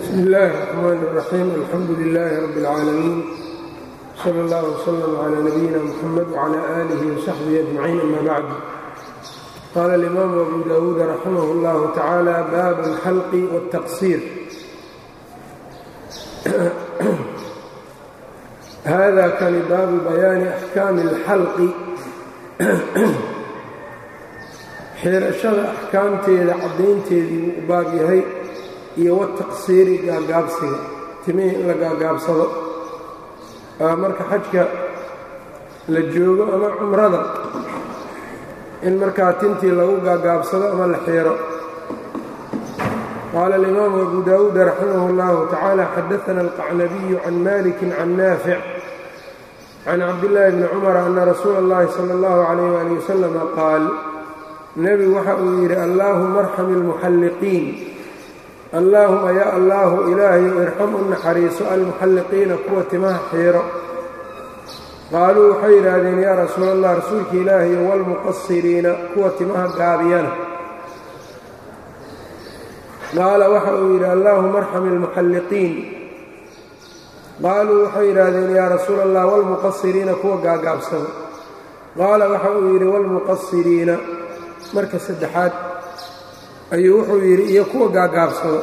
bsmi illaahi الرaxmaan الraxiim alxamdu lilaahi rabbi اlcaalamiin sala اllah wslm cla nabiyina mxamed wcla aalihi wsaxbihi ajmaciin ama bacd qaala alimaamu abu dawuud raximah اllahu tacaala baab alxalqi wاltaqsiir hada kani baabu bayaani axkaami اlxalqi xiirashada axkaamteeda caddaynteedii buu u baab yahay iyo wataqsiiri gaagaabsiga timihii in la gaagaabsado marka xajka la joogo ama cumrada in markaa tintii lagu gaagaabsado ama la xiiro qaala alimaamu abu dawuud raximah اllahu tacaala xadaana alqacnabiyu can maliki can naafic can cabdillaahi bni cumara ana rasuula اllahi sala اllahu calayh ali wasalama qaal nebigu waxa uu yidhi allaahuma arxam ilmuxalliqiin allaahuma yaa allaahu ilaahayu irxam u naxariiso almuxalliqiina kuwa timaha xiiro qaaluu waxay yidhaahdeen yaa rasuula allah rasuulka ilaahayo waalmuqasiriina kuwa timaha gaabiyana qaala waxa uu yidhi allaahuma arxam ilmuxalliqiin qaaluu waxay yidhaahdeen yaa rasuula allah waalmuqasiriina kuwa gaagaabsada qaala waxa uu yidhi waalmuqasiriina marka saddexaad ayuu wuxuu yidhi iyo kuwa gaagaabsado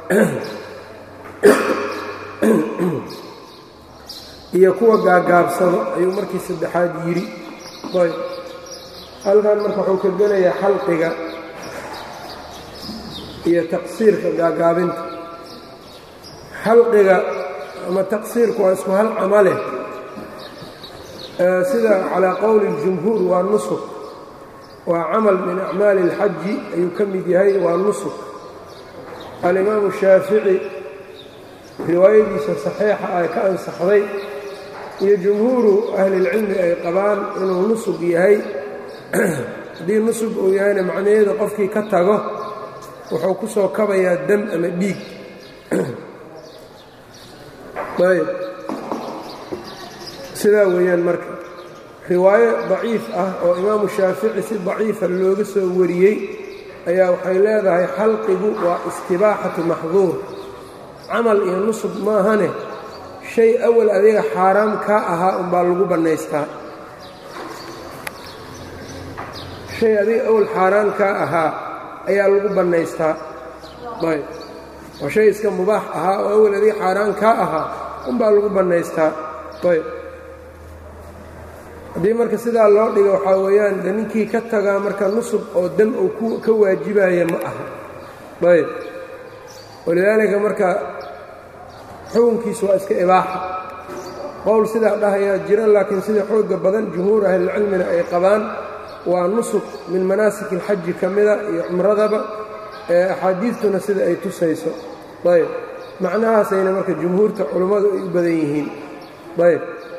iyo kuwa gaagaabsado ayuu markii saddexaad yidhi ayb halkan marka wuxuu ka gelayaa xalqiga iyo taqsiirka gaagaabinta xalqiga ama taqsiirku waa isku hal camale sida calaa qowli اljumhuur waa nusuk waa camal min acmaali اlxaji ayuu ka mid yahay waa nusuk alimaamu shaafici riwaayadiisa saxiixa ay ka ansaxday iyo jumhuuru ahlilcilmi ay qabaan inuu nusug yahay haddii nusug uu yahayna macnaheedu qofkii ka tago wuxuu ku soo kabayaa dam ama dhiig ayb sidaa weeyaan marka riwaayo daciif ah oo imaamu shaafici si daciifa looga soo wariyey ayaa waxay leedahay xalqigu waa istibaaxatu maxduur camal iyo nusub maahane shay awal adiga xaaraam kaa ahaa unbaa lagu bannaystaa shay adiga awal xaaraan kaa ahaa ayaa lagu bannaystaa ayb oo shay iska mubaax ahaa oo awal adiga xaaraan kaa ahaa unbaa lagu bannaystaa ayb haddii marka sidaa loo dhigo waxaa weeyaan de ninkii ka tagaa marka nusub oo dam uu ka waajibaya ma aha ayb walidaalika marka xukunkiisu waa iska ibaaxa qowl sidaa dhahayaa jira laakiin sida xoogga badan jumhuur ahlilcilmina ay qabaan waa nusub min manaasik alxaji ka mida iyo cumradaba ee axaadiistuna sida ay tusayso ayb macnahaasayna marka jumhuurta culummadu ay u badan yihiin ayb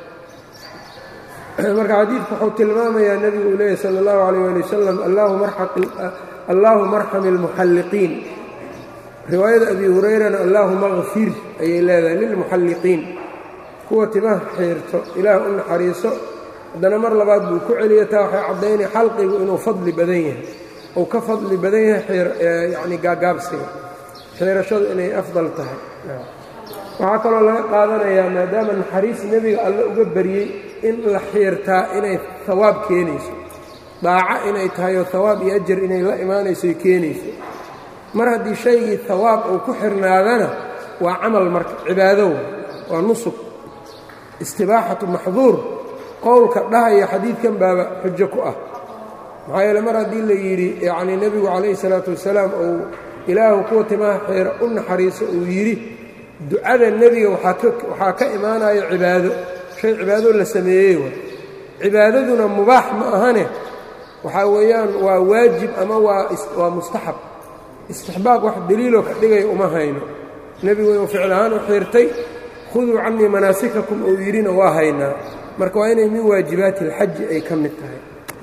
marka xadiidku wuxuu tilmaamayaa nebigu uu leeyahy sala allahu calayh ali wasalam allaahuma arxam ilmuxalliqiin riwaayada abi hurayrana allaahuma kfir ayay leedahay lilmuxalliqiin kuwa timaha xiirto ilaah u naxariiso haddana mar labaad buu ku celiya taa waxay caddaynaya xalqigu inuu fadli badan yahay uu ka fadli badan yahay yacni gaagaabsiga xiirashadu inay afdal tahay waxaa kaloo laga qaadanayaa maadaama naxariis nebiga alle uga baryey in la xiirtaa inay hawaab keenayso daaco inay tahay oo hawaab iyo ajar inay la imaanayso keenayso mar haddii shaygii hawaab uu ku xirnaadana waa camal marka cibaadow waa nusug istibaaxatu maxduur qowlka dhahaya xadiidkan baaba xujo ku ah maxaa yeele mar haddii la yidhi yacnii nebigu calayhi salaatu wasalaam uu ilaahu kuwa timaha xiira u naxariiso uu yidhi ducada nebiga waxaa ka imaanaya cibaado shay cibaado la sameeyey wa cibaadaduna mubaax ma ahane waxaa weeyaan waa waajib ama waa mustaxab istixbaab wax deliiloo ka dhigaya uma hayno nebigu inuu ficil ahaan u xiirtay khuduu cannii manaasikakum uu yidhina waa haynaa marka waa inay min waajibaati alxaji ay ka mid tahay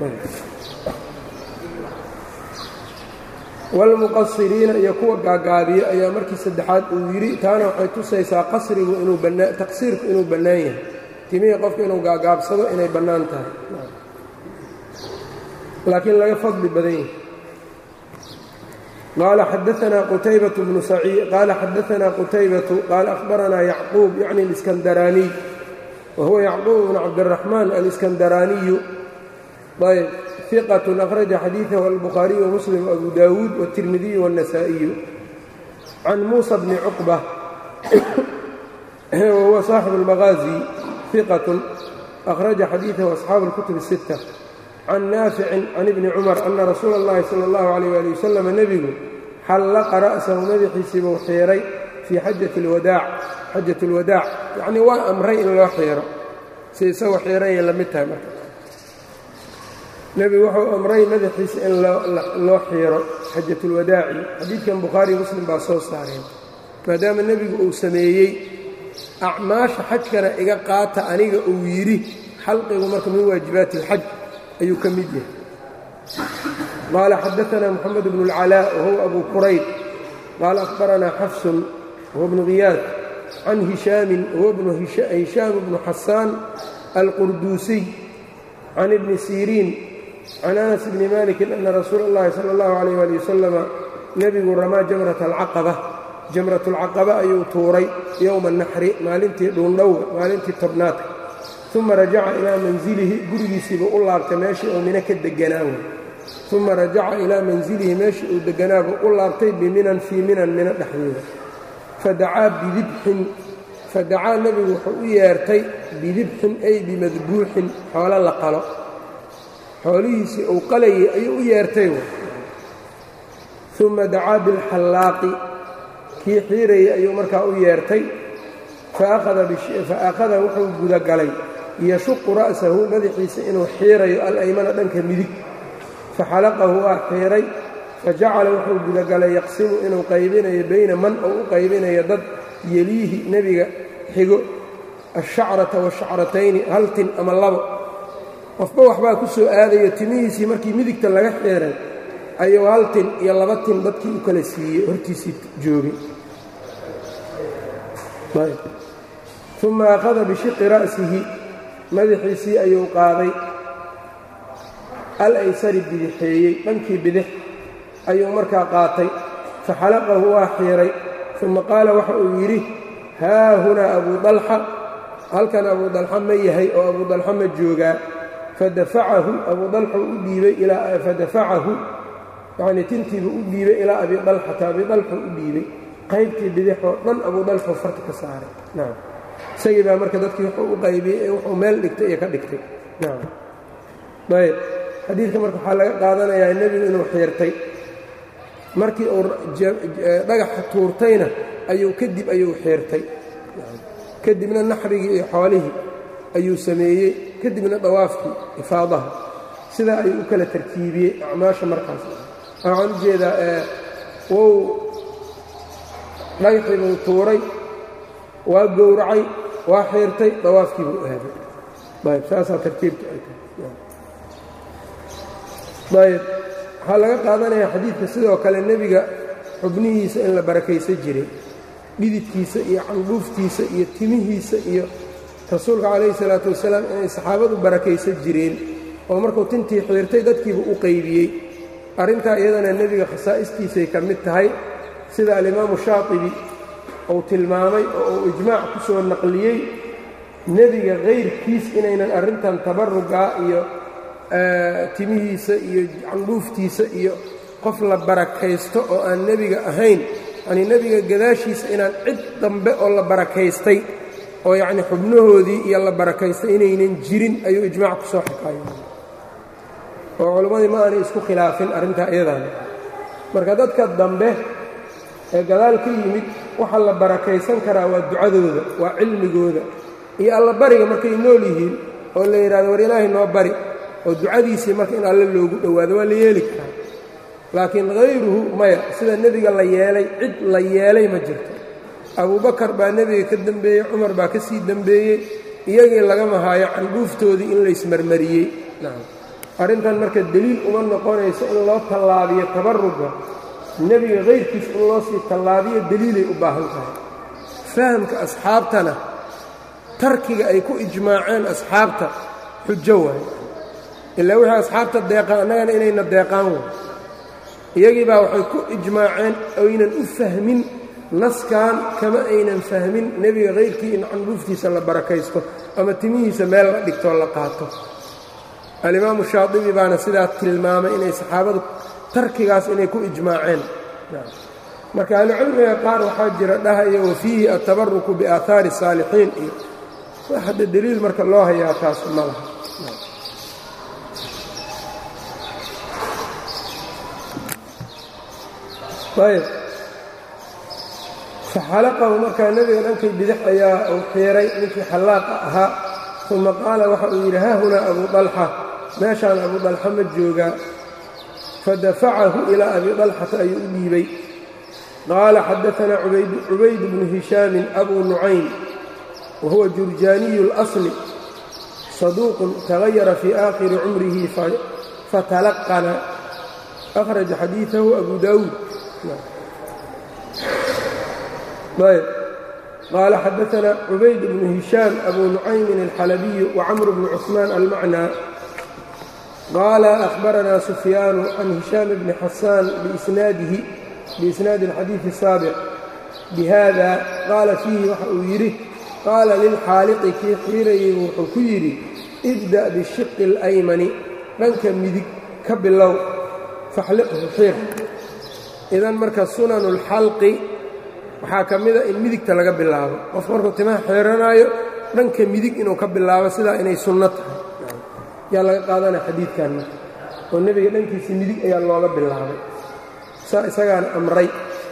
waalmuqasiriina iyo kuwa gaagaabiyo ayaa markii saddexaad uu yidhi taana waxay tusaysaa qasrigu inuu bannaa taqsiirku inuu bannaan yahay timihii qofka inuu gaagaabsado inay bannaan tahay laakiin laga fadli badan yahay qaala xadaanaa qutaybatu bnu saciid qaala xadaanaa qutaybatu qaala akhbaranaa yacquub yacni aliskandaraaniy wa huwa yacquub bnu cabdiraxmaan aliskandaraaniyu ayb iqat akhraja xadiidahu albukhaariyu wamuslim abu daawuud wاtirmidiyu wاnnasaa'iyu can muusa bni cuqba wahuwa saaxibu اlmaqaazi iqatun akhraja xadiidahu asxaabu اlkutub الsitta can naaficin can ibni cumar ana rasuula اllahi sala اllahu alayh ali wasalam nebigu xallaqa ra'sahu madaxiisiibuu xiiray fii xajati اlwadaac xajat اlwadaac yacnii waa amray in loo xiiro si isagoo xiirayay la mid tahay marka nebigu wuxuu amray madaxiisa in loo xiiro xajatulwadaaci xadiidkan bukhaariyo muslim baa soo saareen maadaama nebigu uu sameeyey acmaasha xajkana iga qaata aniga uu yidhi xalqigu marka min waajibaati اlxaj ayuu ka mid yahay qaala xadaanaa moxamed bnu اlcalaa wahuwa abu qurayd qaala akhbaranaa xafsun wahuwa bnu khiyaad can hishaamin wahuwa hishaam bnu xasaan alqurduusiy can ibni siriin can anas bni maliki ana rasuula اllahi sala اllahu alayh ali wasalama nebigu ramaa jamrat alcaqaba jamrat اlcaqaba ayuu tuuray yowma naxri maalintii dhuundhowga maalintii tobnaadka uma rajaca ilaa manzilihi gurigiisiibuu u laabtay meeshii uu mino ka deganaa uma rajaca ilaa manzilihi meeshii uu deganaabuu u laabtay biminan fii minan mino dhexdeeda fadacaa bidibxin fadacaa nebigu wuxuu u yeertay bidibxin ay bimadbuuxin xoolo la qalo xoolihiisii uu qalayay ayuu u yeertay uma dacaa bilxallaaqi kii xiirayay ayuu markaa u yeertay fa akhada wuxuu gudagalay yashuqu ra'sahu madaxiisa inuu xiirayo alaymana dhanka midig faxalaqahu waa xiiray fajacala wuxuu gudagalay yaqsimu inuu qaybinayo bayna man ou u qaybinayo dad yeliihi nebiga xigo ashacrata washacratayni hal tin ama labo qofba waxbaa ku soo aadayo timihiisii markii midigta laga xiiray ayuu hal tin iyo laba tin dadkii u kala siiyey hortiisii joogay uma akhada bishiqi ra'sihi madaxiisii ayuu qaaday al aysari bidixeeyey dhankii bidix ayuu markaa qaatay faxalaqahu waa xiiray uma qaala waxa uu yidhi haa hunaa abuu dalxa halkan abuu dalxa ma yahay oo abuu dalxa ma joogaa fadafacahu abuu dalxuu u dhiibay fadafacahu yacnii tintiibuu u dhiibay ilaa abi dalxata abi dalxuu u dhiibay qaybtii bidixoo dhan abuu dalxuu farta ka saaray nacam isagii baa marka dadkii wuxuu u qaybiyey ee wuxuu meel dhigtay iyo ka dhigtay nacam ayb xadiidka marka waxaa laga qaadanayaa nebigu inuu xiirtay markii uu dhagaxa tuurtayna ayuu kadib ayuu xiirtay kadibna naxrigii iyo xoolihii ayuu sameeyey kadibna dawaafkii ifaadaha sidaa ayuu u kala tartiibiyey acmaasha markaas waxaan u jeedaa wou dhagaxii buu tuuray waa gowracay waa xiirtay dawaafkii buu aaday ayb saasaa tartiibta ay tahay ayb waxaa laga qaadanayaa xadiidka sidoo kale nebiga xubnihiisa in la barakaysan jiray dhididkiisa iyo candhuuftiisa iyo timihiisa iyo rasuulka calayhi salaatu wasalaam inay saxaabadu barakaysan jireen oo markuu tintii xiirtay dadkiiba u qaybiyey arrintaa iyadana nebiga khasaa'istiisay ka mid tahay sida alimaamu shaatibi uu tilmaamay oo uu ijmaac ku soo naqliyey nebiga kayrkiis inaynan arrintan tabarugaa iyo timihiisa iyo candhuuftiisa iyo qof la barakaysto oo aan nebiga ahayn yanii nebiga gadaashiisa inaan cid dambe oo la barakaystay oo yacnii xubnahoodii iyo la barakaystay inaynan jirin ayuu ijmaac ku soo xikaayay oo culimmadii ma aanay isku khilaafin arrintaa iyadaana marka dadka dambe ee gadaal ka yimid waxa la barakaysan karaa waa ducadooda waa cilmigooda iyo alla bariga markay nool yihiin oo la yidhahdo war ilaahay noo bari oo ducadiisii marka in alle loogu dhowaado waa la yeeli karaa laakiin hayruhu maya sida nebiga la yeelay cid la yeelay ma jirto abubakar baa nebiga ka dembeeyey cumar baa ka sii dembeeyey iyagii lagama haayo candhuuftoodii in laysmarmariyey arrintan marka deliil uma noqonayso in loo tallaabiyo tabaruga nebiga kayrkiis in loo sii tallaabiyo deliilay u baahan tahay fahamka asxaabtana tarkiga ay ku ijmaaceen asxaabta xujo waaye ilaa wixii asxaabta deeqaan annagana inayna deeqaan way iyagii baa waxay ku ijmaaceen oynan u fahmin naskan kama aynan fahmin nebiga kayrkii in candhuuftiisa la barakaysto ama timihiisa meel la dhigtoo la qaato alimaamu shaadibi baana sidaa tilmaamay inay saxaabadu tarkigaas inay ku ijmaaceen marka ahlucilmiga qaar waxaa jira dhahaya wa fiihi atabaruku biaahaari saalixiin iyo wax hadda deliil marka loo hayaa taas ma laha ayb faxalaqahu markaa nebiga dhankay bidix ayaa uu xiiray ninkii xallaaqa ahaa uma qaala waxa uu yidhi haa hunaa abu dalxa meeshaan abu dalxa ma joogaa fadafacahu ilaa abi dalxata ayuu u dhiibay qaala xadaanaa cubayd bnu hishaamin abu nucaym wa huwa jurjaaniyu اlasli saduuqun tagayara fii aakhiri cumrihi fatalaqana akhraja xadiiثahu abu daawuud ayb qaala xadaanaa cubayd bnu hishaam abu nucaymin alxalabiyu wacamr bnu cusmaan almacnaa qaala ahbaranaa sufyaanu can hishaam bni xasaan biisnaadihi biisnaadi alxadiidi الsaabiq bihada qaala fiihi waxa uu yidhi qaala lilxaaliqi kii xiirayay wuxuu ku yidhi ibda' bishiqi اlaymani dhanka midig ka bilow faxliqhu xiir idan marka sunanu اlxalqi waxaa ka mida in midigta laga bilaabo qof markuu timaha xeeranaayo dhanka midig inuu ka bilaabo sidaa inay sunno tahay yaa laga qaadanaya xadiidkan marka oo nebiga dhankiisa midig ayaa looga bilaabay saa isagaana amray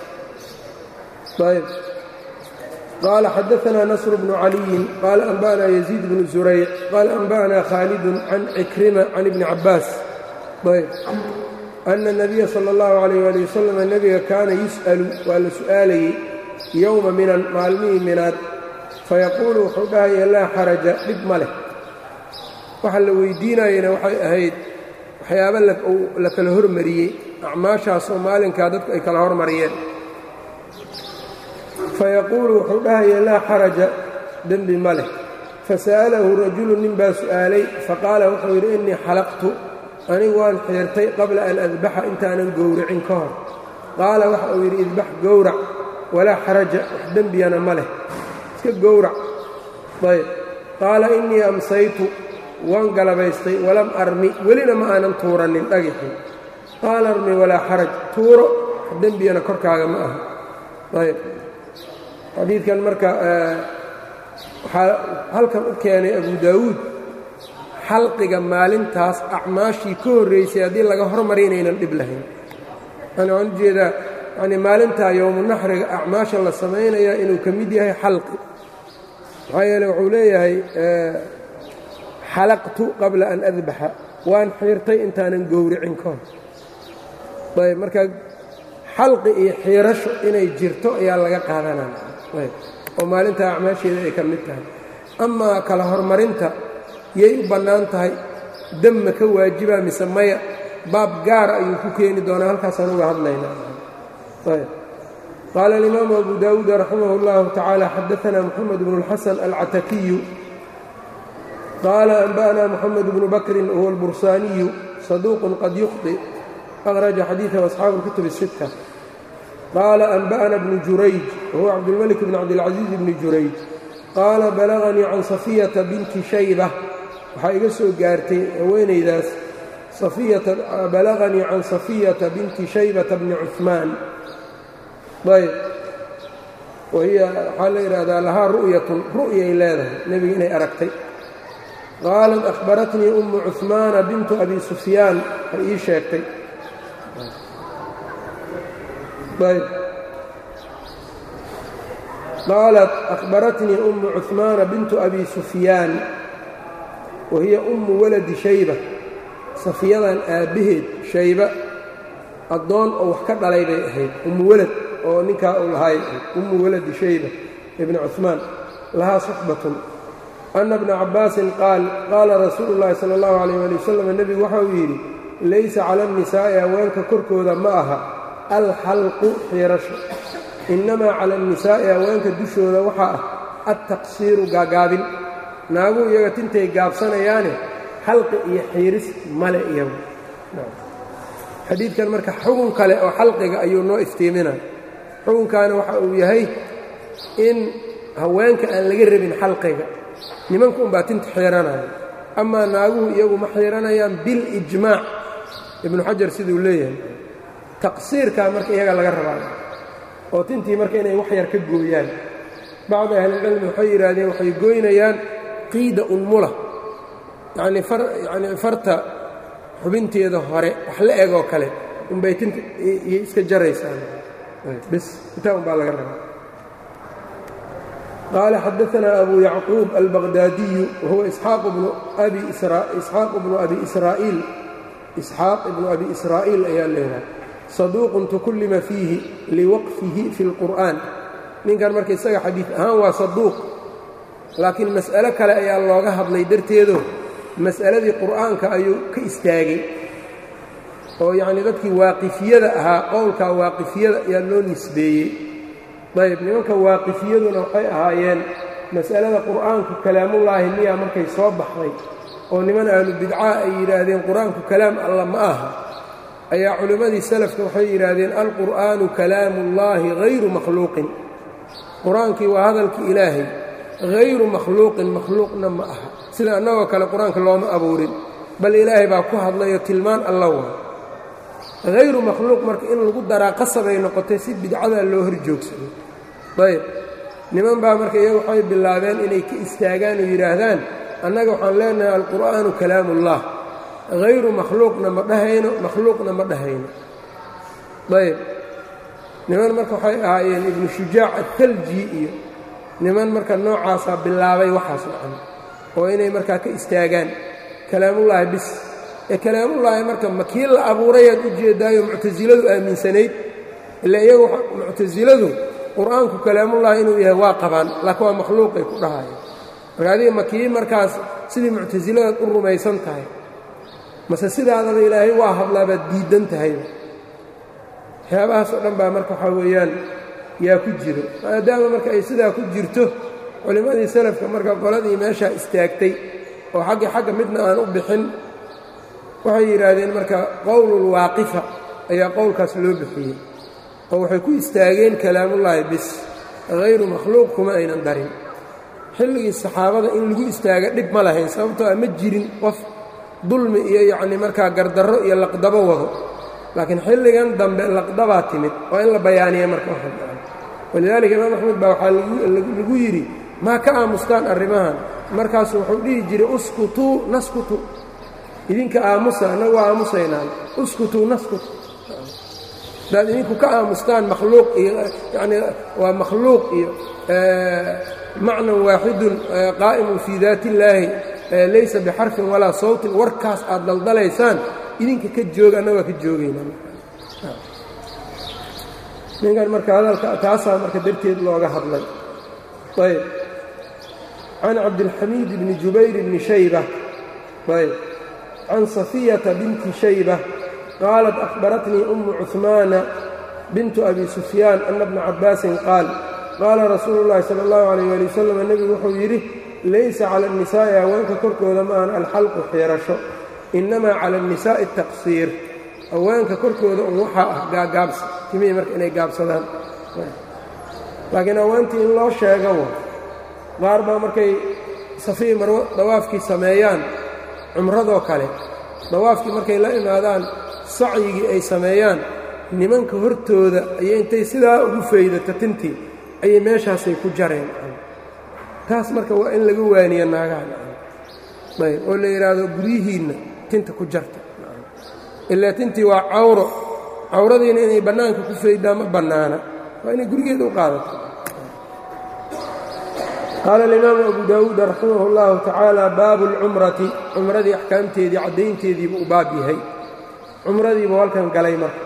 ayb qaala xadaanaa nasr bnu caliyin qaala anba'anaa yaziid bnu zurayc qaala anba'anaa khaalidun can cikrima can ibni cabbaas ayb ana الnabiya salى اllahu عalayh ali wasalam nebiga kaana yus'alu waa la su'aalayey yowma minan maalmihii minaad fayaquulu wuxuu dhahaya laa xaraja dhib ma leh waxa la weydiinayena waxay ahayd waxyaaba la kala hormariyey acmaashaasoo maalinkaa dadku ay kala hormariyeen fayaquulu wuxuu dhahaya laa xaraja dembi ma leh fasa'alahu rajulu nin baa su'aalay faqaala wuxuu yidhi innii xalaqtu anigu waan xiirtay qabla an adbaxa intaanan gowracin ka hor qaala waxa uu yidhi idbax gowrac walaa xaraja wax dembiyana ma leh iska gowrac ayb qaala innii amsaytu waan galabaystay walam armi welina ma aanan tuuranin dhagixin qaala armi walaa xaraj tuuro wax dembiyana korkaaga ma aha ayb xadiidkan marka waxaa halkan u keenay abu daawuud xalqiga maalintaas acmaashii ka horraysay haddii laga hormariy inaynan dhib lahayn yani waan ujeedaa yani maalintaa yowmu naxriga acmaasha la samaynayaa inuu ka mid yahay xalqi maxaa yeele wuxuu leeyahay xalaqtu qabla an adbaxa waan xiirtay intaanan gowricin ka hor ayb marka xalqi iyo xiirasho inay jirto ayaa laga qaadanaya ayb oo maalintaa acmaasheeda ay ka mid tahay amaa kala hormarinta yay u bannaan tahay demma ka waajibaa mise maya baab gaara ayuu ku keeni doonaa halkaasaan uga hadlaynaa ayb qaala alimaamu abu daawuud raximah اllahu tacaala xadaanaa moxamed bnu اlxasan alcatakiyu qaala anba'naa moxamed bnu bakrin wahuwa albursaaniyu saduuqun qad yukhطi akhraja xadiiثahu asxaabu اlkutub الsitta qaala anba'na bnu jurayj wahuwa cabdulmalik bn cabdilcaziiz bni jurayj qaala balaganii can safiyata binti shayba waxaa iga soo gaartay haweenaydaas balaganii can safiyata binti shaybata bni cuثmaan ayb wahiya waxaa la yidhaahdaa lahaa ru'yatun ru'yay leedahay nebiga inay aragtay qaalat akhbaratnii ummu cuثmaana bintu abi sufyaan ay ii sheegtay ayb qaalat akhbaratnii ummu cuثmaana bintu abi sufyaan wa hiya ummu waladi shayba safiyadan aabbaheed shayba addoon oo wax ka dhalay bay ahayd ummu walad oo ninkaa uu lahaay ummu waladi shayba ibni cuثmaan lahaa suxbatun ana bna cabbaasin qaal qaala rasuulu llaahi sala اllahu alayh ali wasalam nebigu waxa uu yidhi laysa cala annisaa'i haweenka korkooda ma aha alxalqu xiirasho innamaa cala annisaa'i haweenka dushooda waxaa ah altaqsiiru gaagaabin naagu iyaga tintay gaabsanayaane xalqi iyo xiiris male iyagu xadiidkan marka xugun kale oo xalqiga ayuu noo iftiiminaya xukunkaana waxa uu yahay in haweenka aan laga rabin xalqiga nimanku unbaa tinta xiiranaya amaa naaguhu iyagu ma xiiranayaan bilijmaac ibnu xajar siduu leeyahay taqsiirkaa marka iyaga laga rabaa oo tintii marka inay wax yar ka gooyaan bacdu ahlilcilmi waxay yidhaahdeen waxay gooynayaan qiida unmula yacnii far yacnii farta xubinteeda hore wax la eg oo kale unbay tinta iyo iska jaraysaan bes intaa un baa laga rabaa qaala xadaanaa abu yacquub albaqdaadiyu wahuwa isxaaq bnu abi isxaaq bnu abi israa'iil isxaaq ibnu abi israa'iil ayaa leedahay saduuqun tukullima fiihi liwaqfihi fi اlqur'an ninkan marka isaga xadiid ahaan waa saduuq laakiin mas'alo kale ayaa looga hadlay darteedo mas'aladii qur'aanka ayuu ka istaagay oo yacnii dadkii waaqifiyada ahaa qowlkaa waaqifiyada ayaa loo nisbeeyey dayb nimanka waaqifiyaduna waxay ahaayeen mas'alada qur'aanku kalaamullaahi miyaa markay soo baxday oo niman ahlu bidcaa ay yidhaahdeen qur'aanku kalaam alla ma aha ayaa culimmadii salafka waxay yidhaahdeen alqur'aanu kalaamuullaahi hayru makhluuqin qur-aankii waa hadalkii ilaahay hayru makhluuqin makhluuqna ma aha sida annagoo kale qur-aanka looma abuurin bal ilaahay baa ku hadlayo tilmaan alla waa hayru makhluuq marka in lagu daraa qasabay noqotay si bidcadaa loo hor joogsado ayb niman baa marka iyagu waxay bilaabeen inay ka istaagaan oo yidhaahdaan annaga waxaan leenahay alqur'aanu kalaamuullah hayru makhluuqna ma dhahayno makhluuqna ma dhahayno ayb niman marka waxay ahaayeen ibnu shujaac athalji iyo niman marka noocaasaa bilaabay waxaas macana oo inay markaa ka istaagaan kalaamullaahi bis ee kalaamullaahi marka ma kii la abuurayaad u jeedaayo muctasiladu aaminsanayd ila iyagu muctasiladu qur-aanku kalaamullaahi inuu yahay waa qabaan laakiin waa makhluuqay ku dhahaya marka adiga ma kii markaas sidii muctasiladaad u rumaysan tahay mase sidaadaba ilaahay waa hadlaabaad diiddan tahayba waxyaabahaas oo dhan baa marka waxaa weeyaan yaa ku jiro maadaama marka ay sidaa ku jirto culimmadii salafka marka qoladii meeshaa istaagtay oo xaggi xagga midna aan u bixin waxay yidhaahdeen marka qowlulwaaqifa ayaa qowlkaas loo bixiyey oo waxay ku istaageen kalaamullaahi bis hayru makhluuq kuma aynan darin xilligii saxaabada in lagu istaaga dhib ma lahayn sababtoo a ma jirin qof dulmi iyo yacnii markaa gardarro iyo laqdabo wado laakiin xilligan dambe laqdabaa timid waa in la bayaaniya marka walidaalika imaam axmed baa waxaa lagu yidhi maa ka aamustaan arrimahan markaasu wuxuu dhihi jiray uskutuu naskutu idinka aamusa annagu waa aamusaynaan uskutuu naskut hadaad idinku ka aamustaan makhluuq iyo yanii waa makhluuq iyo macnan waaxidun qaa'imun fii daati illaahi laysa bixarfin walaa sawtin warkaas aad daldalaysaan idinka ka jooga annagaa ka joogayna ninkan marka hadalka taasaa marka darteed looga hadlay ayb can cabdilxamiid bni jubayr bni shayba ayb can safiyata binti shayba qaalat akhbaratnii ummu cuhmaana bintu abi sufyaan ana bna cabbaasin qaal qaala rasuulu llaahi sala allahu calayh ali wasalam nebigu wuxuu yidhi laysa cala annisaa'i haweenka korkooda ma ahan alxalqu xiirasho innamaa cala annisaa'i ataqsiir haweenka korkooda un waxaa ah gaagaabsi timihii marka inay gaabsadaan laakiin haweentii in loo sheega wa qaar baa markay safii marwo dawaafkii sameeyaan cumradoo kale dawaafkii markay la imaadaan sacyigii ay sameeyaan nimanka hortooda ayay intay sidaa ugu faydato tintii ayay meeshaasay ku jareen taas marka waa in laga waaniya naagaha ayb oo la yidhaahdo guryihiinna tinta ku jarta ilaa tintii waa cawro cawradiina inay bannaanka ku faydaan ma bannaana waa inay gurigeeda u qaadato qaala alimaamu abu daawuud raximah اllahu tacaala baabu اlcumrati cumradii axkaamteedii caddaynteediibu u baab yahay cumradiibu halkan galay marka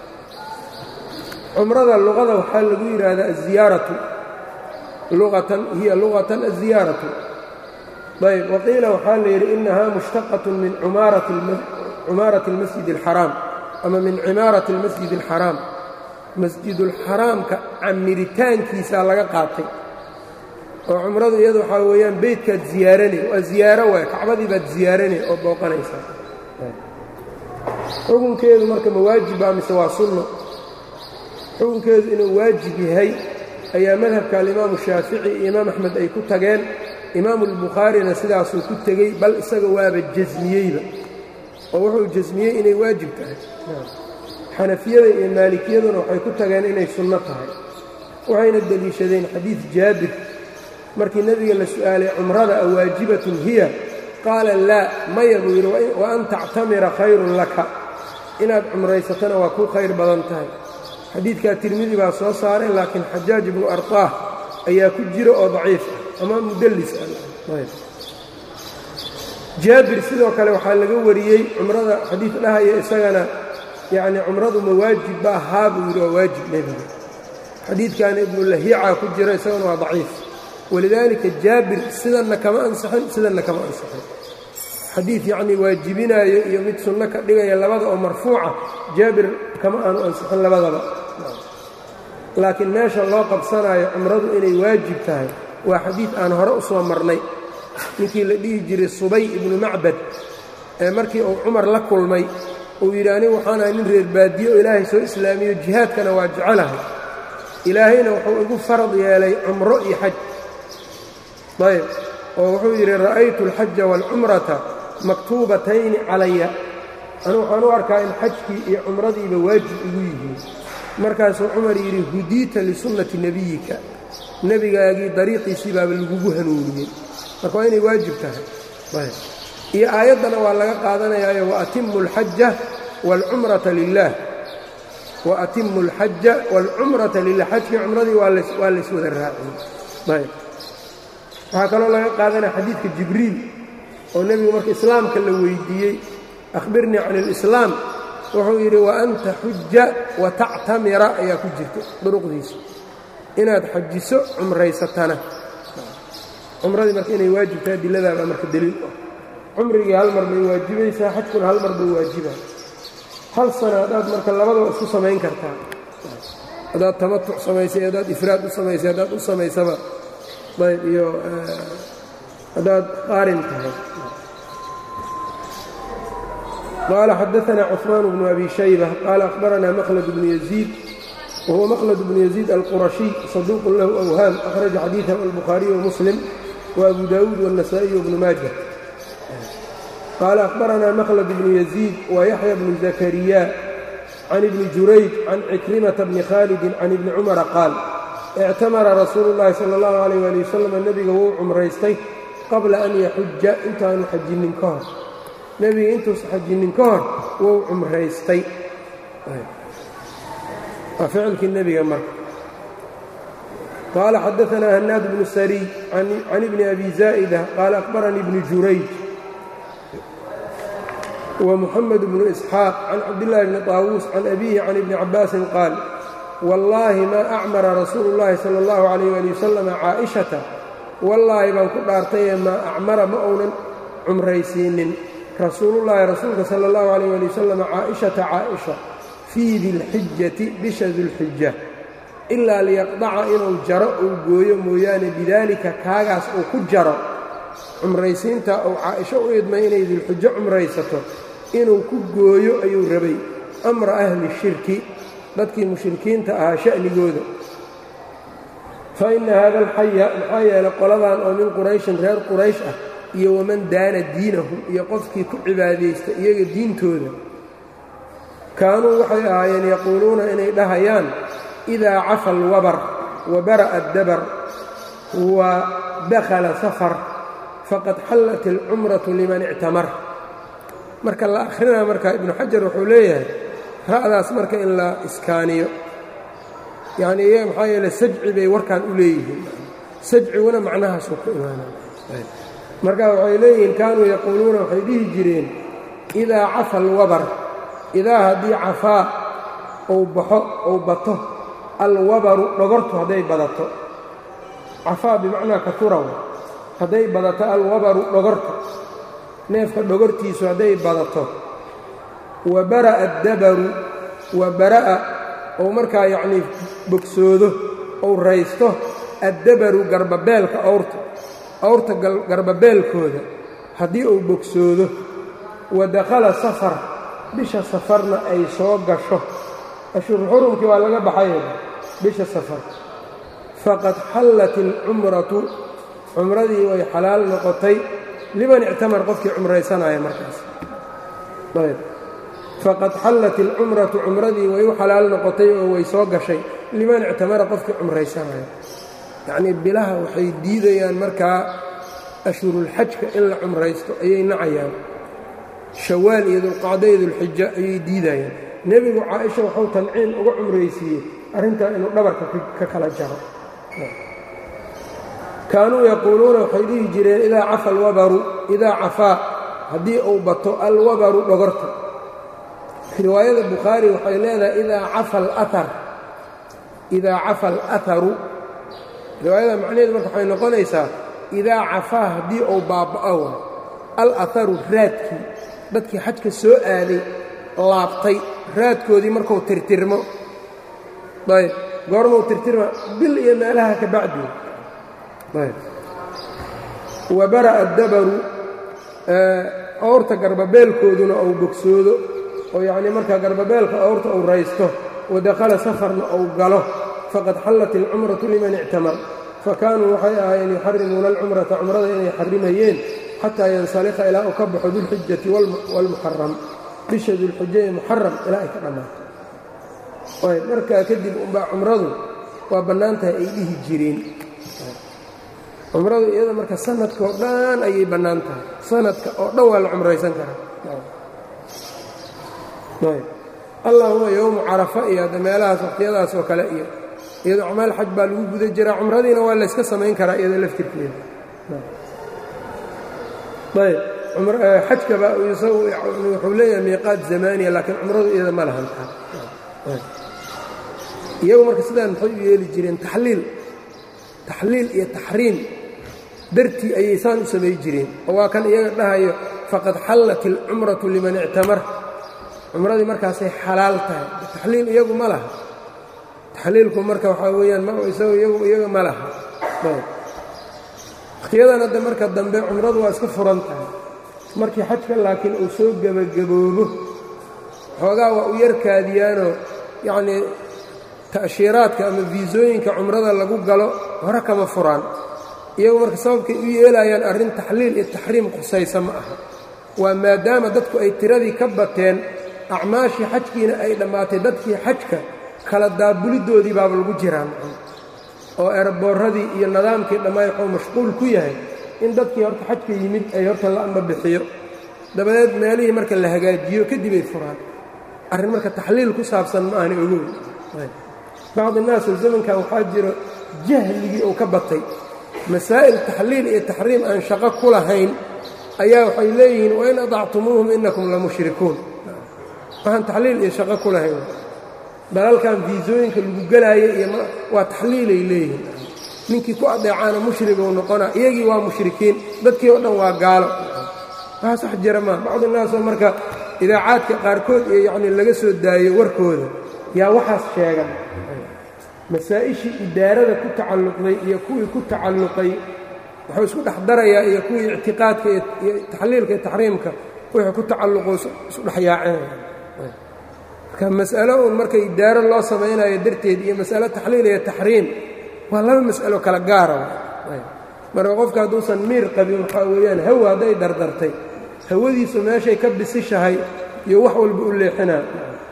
cumrada luqada waxaa lagu yidhaahdaa aziyaaratu luqatan hiya luqatan aziyaaratu ayb waqiila waxaa la yidhi inahaa mushtaqat min cumaarati اlmasjid اlxaraam ama min cimaarati اlmasjid اlxaraam masjidulxaraamka camiritaankiisaa laga qaatay oo cumradu iyadu waxaa weeyaan beytkaad ziyaaranay waa ziyaaro waay kacbadii baad ziyaaranay oo booqanaysaa xukunkeedu marka ma waajiba mise waa sunno xukunkeedu inuu waajib yahay ayaa madhabka alimaamu shaafici iyo imaam axmed ay ku tageen imaamu albukhaarina sidaasuu ku tegey bal isaga waaba jasmiyeyba oo wuxuu jasmiyey inay waajib tahay xanafiyada iyo maalikiyaduna waxay ku tageen inay sunno tahay waxayna deliishadeen xadiid jaabir markii nebiga la su'aalay cumrada a waajibatun hiya qaala laa maya buu yidhi wa an tactamira khayrun laka inaad cumraysatana waa kuu khayr badan tahay xadiidkaa tirmidi baa soo saaray laakiin xajaaj ibnu artaah ayaa ku jira oo daciif ah ama mudallis ah jaabir sidoo kale waxaa laga wariyey cumrada xadiid dhahaya isagana yacnii cumradu ma waajib ba ahaa buu yidhi waa waajib nebiga xadiidkaana ibnu lahiica ku jira isagana waa daciif walidaalika jaabir sidanna kama ansixin sidanna kama ansixin xadiid yacnii waajibinaayo iyo mid sunno ka dhigaya labada oo marfuuca jaabir kama aanu ansixin labadaba laakiin meesha loo qabsanaayo cumradu inay waajib tahay waa xadiid aan hore u soo marnay ninkii la dhihi jiray subay ibnu macbad ee markii uu cumar la kulmay uu yidhi anigu waxaan ahay nin reer baadiye oo ilaahay soo islaamiyo jihaadkana waa jecelahay ilaahayna wuxuu igu farad yeelay cumro iyo xaj ayb oo wuxuu yidhi ra'aytu alxaja waalcumrata maktuubatayni calaya anigu waxaan u arkaa in xajkii iyo cumradiiba waajib igu yihiin markaasuu cumar yidhi hudiita lisunnati nebiyika nebigaagii dariiqiisii baaba lagugu hanuuniyey marka waa inay waajib tahay iyo aayaddana waa laga qaadanayaayo waatimu alxaja waalcumrata lilaah waatimu alxaja waalcumrata lilah xajkii cumradii waa lays wada raaciyey ayb waxaa kaloo laga qaadanaya xadiidka jibriil oo nebigu marka islaamka la weydiiyey akhbirnii can alislaam wuxuu yidhi wa an taxuja wa tactamira ayaa ku jirta duruqdiisa inaad xajiso cumraysatana cumradii marka inay waajibtahay adiladaabaa marka deliil ah cumrigii hal mar bay waajibaysaa xajkuna hal mar buu waajibaa hal sana haddaad marka labadaba isku samayn kartaa haddaad tamatuc samaysay haddaad ifraad u samaysay haddaad u samaysaba ayb iyo haddaad qaarin tahay qaala xadaثna cثmaan bnu abi shayba qaala akhbarana mklad bnu yaziid wahuwa mklad bnu yaziid alqurashiy saduuq lahu awhaam akhraja xadiiثah albukhaariy wmuslim وabu dawuud wالnasaئiy wbnu maaja qaala akhbarana mklad bnu yaziid wayaxya bnu zakariya can ibni jurayj can cikrimata bni khaalidi can ibni cumara qaal ictamara rasuulu llaahi sala allahu calayh waali wasalam nebiga wuu cumraystay qabla an yaxuja intaanu xajinnin ka hor nebiga intuusa xajinnin ka hor wuu cumraystay waa ficilkii nebiga marka qaala xadaanaa hanaad bnu sariy can ibni abi zaa'ida qaala akhbaranii ibni jurayj ومحمد بن إسحاaq can cabdاللahi bni طاawuus can أbihi can ibni cabaasin qaal wallaahi maa acmara rasuulu الlahi salى الlahu عalيyه ali wasalam caaئiشhata wallaahi baan ku dhaartaye maa acmara ma uunan cumraysiinin rasuulullahi rasuulka salى الlahu عalيyه ali wasalam caaئiشhata caaئiشha fii dilxijati bisha dulxija ilaa liyaqdaca inuu jaro uu gooyo mooyaane bidaalika kaagaas uu ku jaro cumraysiinta uu caaئisho u idmay inay dulxijo cumraysato inuu ku gooyo ayuu rabay amra ahli shirki dadkii mushrikiinta ahaa sha'nigooda fa inna haada alxaya maxaa yeelay qoladan oo min qurayshin reer quraysh ah iyo waman daana diinahu iyo qofkii ku cibaadaysta iyaga diintooda kaanuu waxay ahaayeen yaquuluuna inay dhahayaan idaa cafa alwabar wa bara'a addabar wa dakhala safar faqad xallat alcumratu liman ictamar marka la akhrinaa marka ibnu xajar wuxuu leeyahay ra'daas marka in la iskaaniyo yacnii iyaga maxaa yeele sajci bay warkan u leeyihiin sajciguna macnahaasuu ku imaanaya marka waxay leeyihiin kaanuu yaquuluuna waxay dhihi jireen idaa cafa alwabar idaa haddii cafaa ou baxo ou bato alwabaru dhogortu hadday badato cafaa bimacnaa katuraw hadday badato alwabaru dhogorta neefka dhogortiisu hadday badato wa bara'a addabaru wa bara'a ou markaa yacnii bogsoodo ou raysto addabaru garbabeelka awrta awrta garbabeelkooda haddii uu bogsoodo wa dakhala safar bisha safarna ay soo gasho ashhuru xurumkii waa laga baxay bisha safar faqad xallat ilcumratu cumradii way xalaal noqotay liman ictamar qofkii cumraysanaya markaas faqad xallat ilcumratu cumradii way u xalaal noqotay oo way soo gashay liman ictamara qofkii cumraysanaya yacnii bilaha waxay diidayaan markaa ashhurulxajka in la cumraysto ayay nacayaan shawaal iyo dulqacdo iyo dulxija ayay diidayaan nebigu caaisha waxuu tanciin uga cumraysiiyey arrintaa inuu dhabarka ka kala jaro kaanuu yaquuluuna waxay dhihi jireen idaa cafa alwabaru idaa cafaa haddii uu bato alwabaru dhogorta riwaayada bukhaari waxay leedahay idaa cafa alaar idaa cafa alaharu riwaayada macnaheedu marka waxay noqonaysaa idaa cafaa haddii uu baaba'o alaharu raadkii dadkii xajka soo aaday laabtay raadkoodii markuu tirtirmo ayb goormuu tirtirma bil iyo meelaha ka bacdi wa bara'a dabaru awrta garbabeelkooduna uu bogsoodo oo yacnii markaa garbabeelka awrta uu raysto wadakhala safarna uu galo faqad xallat ilcumratu liman ictamar fa kaanuu waxay ahaayeen yuxarimuuna alcumrata cumrada inay xarimayeen xataa yansalikha ilaa uu ka baxo dulxijati waalmuxaram bisha dulxija ee muxaram ilaa ay ka dhammaato ayb markaa kadib unbaa cumradu waa bannaan tahay ay dhihi jireen cumradu iyada marka sanadka oo dhan ayay bannaan tahay sanadka oo dhan waa la cumraysan karaa ayb allahuma yowmu carafa iyo hadda meelahaas waqtiyadaas oo kale iyo iyadoo acmaal xaj baa lagu guda jiraa cumradiina waa layska samayn karaa iyadoo laftirkeeda ayb xajkaba wuxuu leeyahay miiqaat zamaaniya laakiin cumradu iyada ma lahan iyagu marka sidaan maxay u yeeli jireen taxliil taxliil iyo taxriim dartii ayay saan u samay jireen oo waa kan iyaga dhahayo faqad xallat ilcumratu liman ictamar cumradii markaasay xalaal tahay taxliil iyagu ma laha taxliilku marka waxaa weeyaan iyaga ma laha wakhtiyadan hadda marka dambe cumradu waa iska furan tahay markii xajka laakiin uu soo gebagaboobo xoogaa waa u yarkaadiyaanoo yacnii ta'shiiraadka ama fiisooyinka cumrada lagu galo hore kama furaan iyagu marka sababkay u yeelayaan arrin taxliil iyo taxriim khusaysa ma aha waa maadaama dadku ay tiradii ka bateen acmaashii xajkiina ay dhammaatay dadkii xajka kala daabuliddoodii baaba lagu jiraan oo eeraboorradii iyo nidaamkii dhammaay wuxuu mashquul ku yahay in dadkii horta xajka yimid ay horta la amba bixiyo dabadeed meelihii marka la hagaajiyo kadibay furaan arrin marka taxliil ku saabsan ma ahna ogow bacdi naasoo zamankan waxaa jiro jahligii uu ka batay masaa'il taxliil iyo taxriim aan shaqo ku lahayn ayaa waxay leeyihiin wain adactumuuhum inakum la mushrikuun waxaan taxliil iyo shaqo ku lahayn dalalkan fiisooyinka lagu gelaayo iyo waa taxliilay leeyihiin ninkii ku adeecaana mushriguu noqonaa iyagii waa mushrikiin dadkii oo dhan waa gaalo waa sax jira maa bacdi naasoo marka idaacaadka qaarkood iyo yacnii laga soo daayo warkooda yaa waxaas sheegan masaa'ishii idaarada ku tacalluqday iyo kuwii ku tacalluqay wuxuu isku dhex darayaa iyo kuwii ictiqaadka iyo taxliilka iyo taxriimka wixii ku tacalluqo isu dhex yaacinaya marka mas'alo uun marka idaaro loo samaynayo darteed iyo mas'alo taxliil iyo taxriim waa laba mas'alo kala gaara marka qofka hadduusan miir qabin waxaa weeyaan hawa hadday dardartay hawadiisu meeshay ka bisishahay iyo wax walba u leexinaa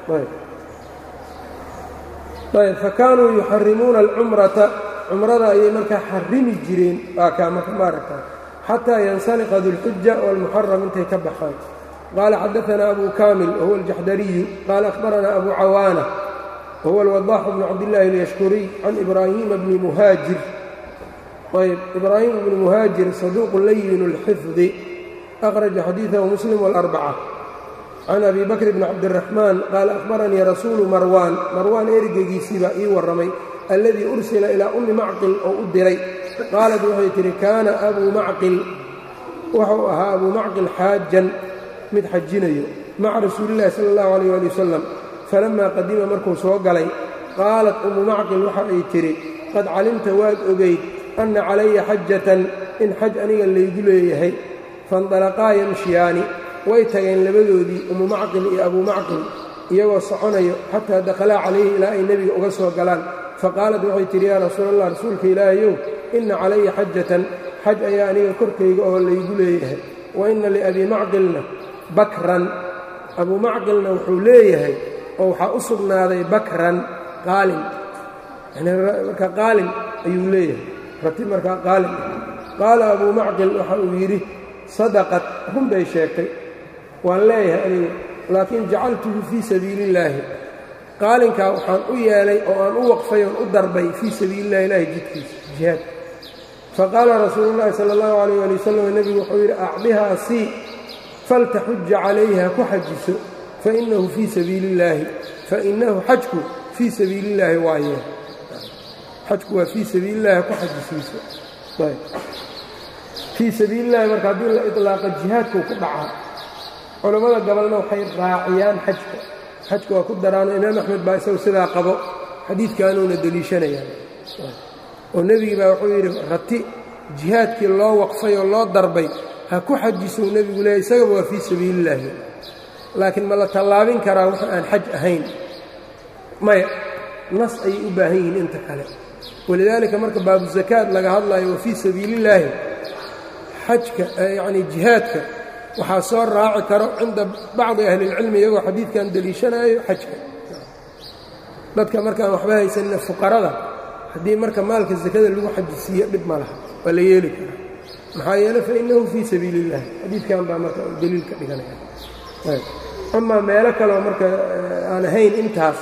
ayb fa kaanuu yuxarimuuna alcumrata cumrada ayay markaa xarimi jireen waa kaa marka maaragtaa xataa yansaliqa dulxuja waalmuxaram intay ka baxaan qaala xadaanaa abu kaamil wahuwa aljaxdariyu qaala akhbaranaa abu cawaana wahuwa alwadaaxu bnu cabdillaahi alyashkuriy can ibraahiima bni muhaajir ayb ibraahim bni muhaajir saduuqu layin اlxifdi akhraja xadiidahu muslim wاlarbaca can abi bakr bni cabdiraxmaan qaala akhbaranii rasuulu marwaan marwaan ergeygiisii baa ii warramay alladii ursila ilaa ummi macqil oo u diray qaalad waxay tidhi kaana abuu macqil wuxuu ahaa abuu macqil xaajan mid xajinayo maca rasuulillahi sala allahu alayh ali wasalam falammaa qadima markuu soo galay qaalat ummu macqil waxa ay tidhi qad calimta waad ogayd anna calaya xajatan in xaj aniga laygu leeyahay faindalaqaa yamshiyaani way tageen labadoodii umu macqil iyo abuu macqil iyagoo soconayo xataa dakhalaa calayhi ilaa ay nebiga uga soo galaan faqaalat waxay tidhi yaa rasuul allah rasuulka ilaahayow inna calaya xajatan xaj ayaa aniga korkayga oo laygu leeyahay wa inna liabii macqilna bakran abuu macqilna wuxuu leeyahay oo waxaa u sugnaaday bakran qaalin marka qaalin ayuu leeyahay rati markaa qaalin qaala abuu macqil waxa uu yidhi sadaqad run bay sheegtay waan leeyahay aniga laakiin jacaltuhu fii sabiili illaahi qaalinkaa waxaan u yeelay oo aan u waqfay oon u darbay fii sabiilillahi ilaahi jidkiisa jihaad faqaala rasuulu llahi sala allahu calayh ali wasalam nebigu wuxuu yidhi acdihaa sii faltaxuja calayha ku xajiso fainahu fii sabiili illaahi fainahu xajku fii sabiili illaahi waaye xajku waa fii sabiili illahi ku xajisiiso fii sabiili illahi marka haddii la iطlaaqa jihaadkuu ku dhacaa culammada gabalna waxay raaciyaan xajka xajka waa ku daraano imaam axmed baa isagu sidaa qabo xadiidkaanuuna deliishanayaan oo nebigi baa wuxuu yidhi rati jihaadkii loo waqfay oo loo darbay ha ku xajisou nebigu leehay isagaba waa fii sabiili illaahi laakiin ma la tallaabin karaa wax aan xaj ahayn maya nas ayay u baahan yihiin inta kale walidaalika marka baabuzakaad laga hadlayo wa fii sabiiliillaahi xajka yacnii jihaadka waxaa soo raaci karo cinda bacdi ahlilcilmi iyagoo xadiidkan deliishanaayo xajka dadka markaan waxba haysanina fuqarada haddii marka maalka sakada lagu xajisiiyo dhib ma laha waa la yeeli karaa maxaa yeele fainahu fii sabiili illahi xadiidkan baa marka deliil ka dhiganaya amaa meelo kaleo marka aan ahayn intaas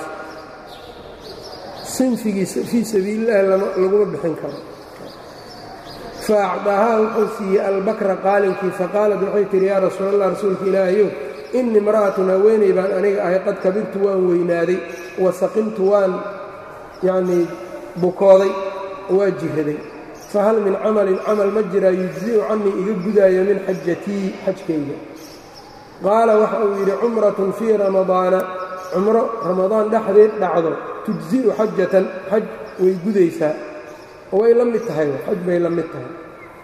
sinfigiisa fii sabiilillahi laguma bixin karo fa acdaahaa wuxuu siiyey albakra qaalinkii faqaalat waxay tihi yaa rasuul allah rasuulka ilaahayow innii imra'atun haweenay baan aniga ahay qad kabirtu waan weynaaday wa saqimtu waan yacnii bukooday waa jiraday fahal min camalin camal ma jiraa yujzi'u cannii iga gudaayo min xajatii xajkayga qaala waxa uu yidhi cumratun fii ramadaana cumro ramadaan dhexdeed dhacdo tujzi'u xajatan xaj way gudaysaa way la mid tahay xaj bay la mid tahay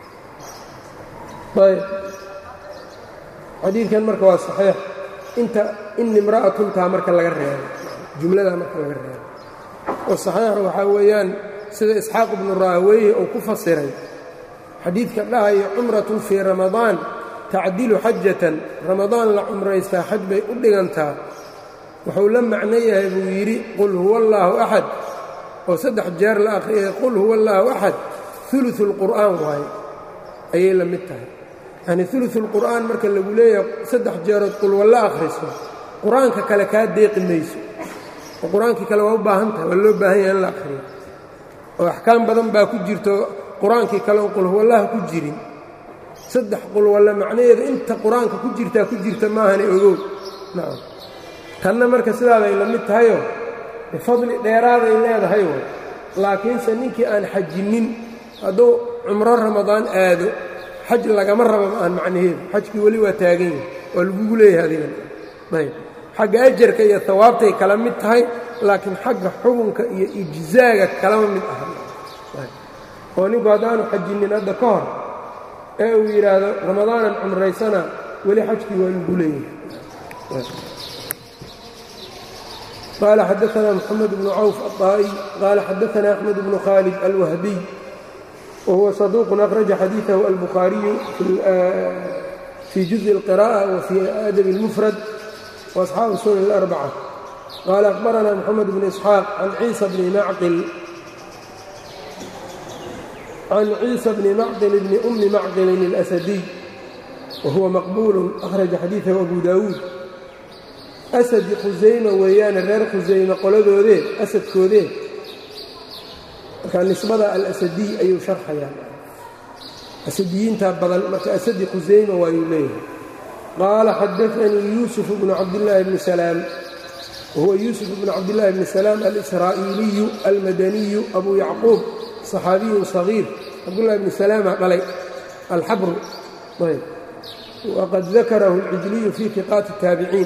ayb xadiidkan marka waa saxiix inta in imra'atuntaa marka laga reebo jumladaa marka laga reebo oo saxiix waxaa weeyaan sida isxaaq ibnu raahweyhe uu ku fasiray xadiidka dhahayo cumratun fii ramadaan tacdilu xajatan ramadaan la cumraystaa xaj bay u dhigantaa wuxuu la macno yahay buu yidhi qul huwa allaahu axad oo saddex jeer la akhriyay qul huwa allaahu axad uluثu اlqur'aan waaye ayay la mid tahay yacnii uluثu اlqur'aan marka lagu leeyahay saddex jeerood qul walla akhriso qur-aanka kale kaa deeqi mayso oo qur-aankii kale waa u baahan tahay waa loo baahan yahay in la akhriyo oo axkaam badan baa ku jirto qur-aankii kale oo qul huwallaha ku jirin saddex qul walla macnaheedu inta qur-aanka ku jirtaa ku jirta maahane ogow nacam tanna marka sidaaday la mid tahayoo fadli dheeraaday leedahay way laakiinse ninkii aan xajinnin hadduu cumro ramadaan aado xaj lagama raba ma aan macnaheedu xajkii weli waa taagan yahay waa lagugu leeyahay adigan ayb xagga ajarka iyo hawaabtay kala mid tahay laakiin xagga xukunka iyo ijzaaga kalama mid aha oo ninku haddaanu xajinnin hadda ka hor ee uu yidhaahdo ramadaanan cumraysana weli xajkii waa lagu leeyahay قال xdثna محمد بن cوف الطائي qال xdثna أحمد بن khالد الوهبي وهو صدوq أخرج xadيiثه البخhاaرiي في جuزء القراءة وفي أdب المفرد وأصحاaب السنن الأربعة qال أخبرna محمد بن إسحاaq عن عيiسى بن معقل عن عيiسى بن معقل بن أم معقل الأسدي وهuوa مqبول أخرج xadيiثه أبو داود asadi khusayma weeyaane reer khusayme qoladoodee asadkoodee markaa nisbada alasadiy ayuu sharxayaa asadiyiintaa badan marka asadi khusayma waayuu leeyahay qaala xadaanii yuusuf bnu cabdillaahi bni salaam wahuwa yuusuf bnu cabdillaahi bni salaam alisraa'iiliyu almadaniyu abuu yacquub صaxaabiyun صagiir cabdullahi bni salaama dhalay alxabru waqad dakarahu اlcijliyu fii tiqaati الtaabiciin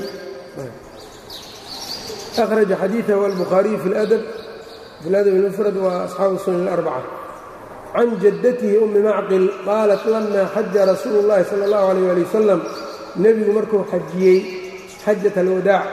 أخرج xadيiثه البخhاaرiي في الأdب في الأdب المفرد وأصxaaب السنن الأربعة عن جدته أmi معقل qاaلت لma xaja رasuuل اللhi صلى الله عليه ولي وسلم nebigu markuu xajiyey xajat alwadaac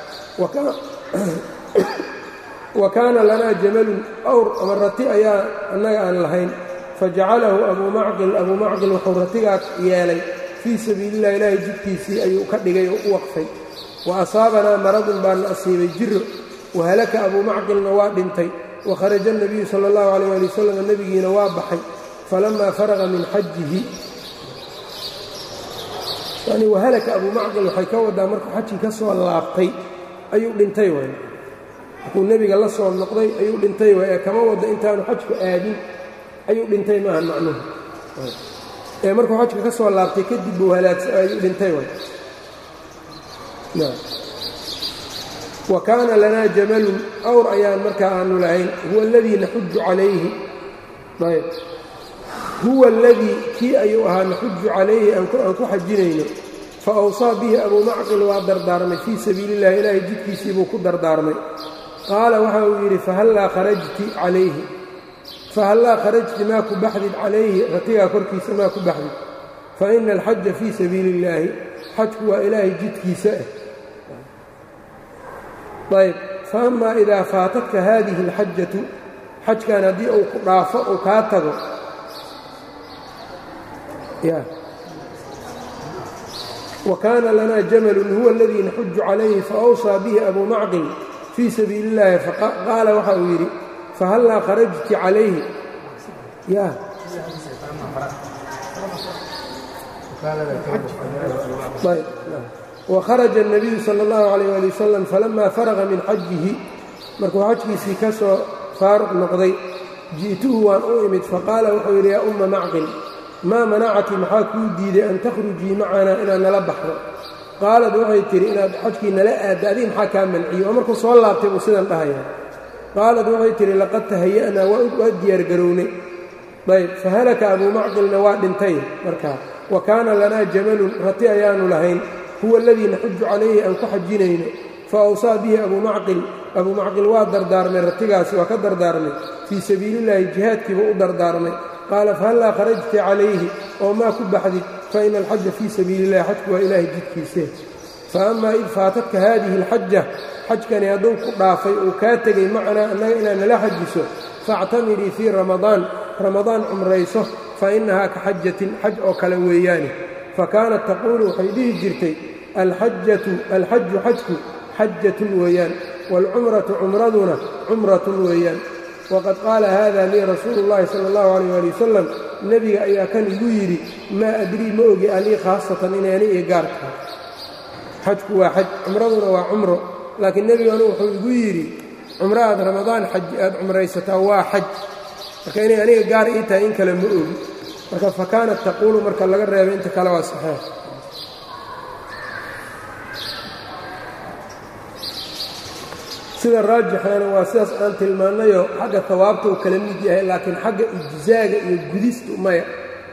wa kaana lanaa jamalun awr ama rati ayaa annaga aan lahayn fajacalahu abuu macqil abuu macqil wuxuu ratigaas yeelay fii sabiilillahi ilaahay jidkiisii ayuu ka dhigay oo u waqfay wa asaabanaa maradun baana asiibay jiro wahalaka abuu macqilna waa dhintay wakharaja الnabiyu salى اllahu عalيyh ali wasalam nebigiina waa baxay falamaa faraqa min xajihi yani wahalaka abuu macqil waxay ka wadaa markuu xajkii ka soo laabtay ayuu dhintay waay markuu nebiga la soo noqday ayuu dhintay waay ee kama wada intaanu xajku aadin ayuu dhintay maaha macnuhu ee markuu xajka ka soo laabtay kadib buu halaagsa ayuu dhintay waay wa kaana lanaa jamalun awr ayaan markaa aanu lahayn huwa aladii naxuju calayhi ayb huwa aladii kii ayuu ahaa naxuju calayhi aan ku xajinayno fa awsaa bihi abuu macqil waa dardaarmay fii sabiili illahi ilaahay jidkiisii buu ku dardaarmay qaala waxa uu yidhi fahallaa kharajti calayhi fahallaa kharajti maa ku baxdid calayhi ratigaa korkiisa maa ku baxdid fa ina alxaja fii sabiili illaahi xajku waa ilaahay jidkiisa ah ayb faama idaa faatatka haadihi اlxajatu xajkan haddii uu ku dhaafo uu kaa tago wa kaana lanaa jamalun huwa aladii naxuju calayhi faawsaa bihi abuu macqil fii sabiili اllaahi qaala waxa uu yidhi fahallaa kharajti calayhi ya wkharaja الnabiyu salى اllahu عalيyه ali wasalam falama faraqa min xajihi markuu xajkiisii ka soo faaruq noqday ji'tuhu waan u imid faqaala wuxuu yidhi yaa umma macqil maa manacati maxaa kuu diiday an takhrujii macanaa inaad nala baxdo qaalad waxay tidhi inaad xajkii nala aadda adig maxaa kaa manciyo oo markuu soo laabtay buu sidan dhahaya qaalad waxay tidhi laqad tahaya'naa waa diyaargarownay ayb fahalaka abuu macqilna waa dhintay markaa wa kaana lanaa jamalun rati ayaanu lahayn huwa aladii naxuju calayhi aan ku xajinayno fa awsaa bihi abuu macqil abuu macqil waa dardaarmay ratigaasi waa ka dardaarmay fii sabiiliillaahi jihaadkiibuu u dardaarmay qaala fahallaa kharajti calayhi oo maa ku baxdid fa ina alxaja fii sabiili illahi xajku waa ilaahay jidkiise fa amaa id faatatka haadihi alxaja xajkani hadduu ku dhaafay uu kaa tegay macanaa annaga inaad nala xajiso faactamirii fii ramadaan ramadaan cumrayso fa innahaa ka xajatin xaj oo kale weeyaane fa kaanat taquulu waxay dhihi jirtay alxajatu alxaju xajku xajatun weeyaan waalcumratu cumraduna cumratun weeyaan waqad qaala haada lii rasuulu اllahi sala اllahu alayh ali wasalam nebiga ayaa kan igu yidhi maa adrii ma ogi anii khaasatan inay ani ii gaar tahay xajku waa xaj cumraduna waa cumro laakiin nebiganu wuxuu igu yidhi cumro aad ramadaan xaji aad cumraysataa waa xaj marka inay aniga gaar ii tahay in kale ma ogi marka fa kaanat taquulu marka laga reebay inta kale waa saxeex sida raajixaana waa sidaas aan tilmaannayoo xagga hawaabta uu kala mid yahay laakiin xagga ijzaaga iyo gudistu maya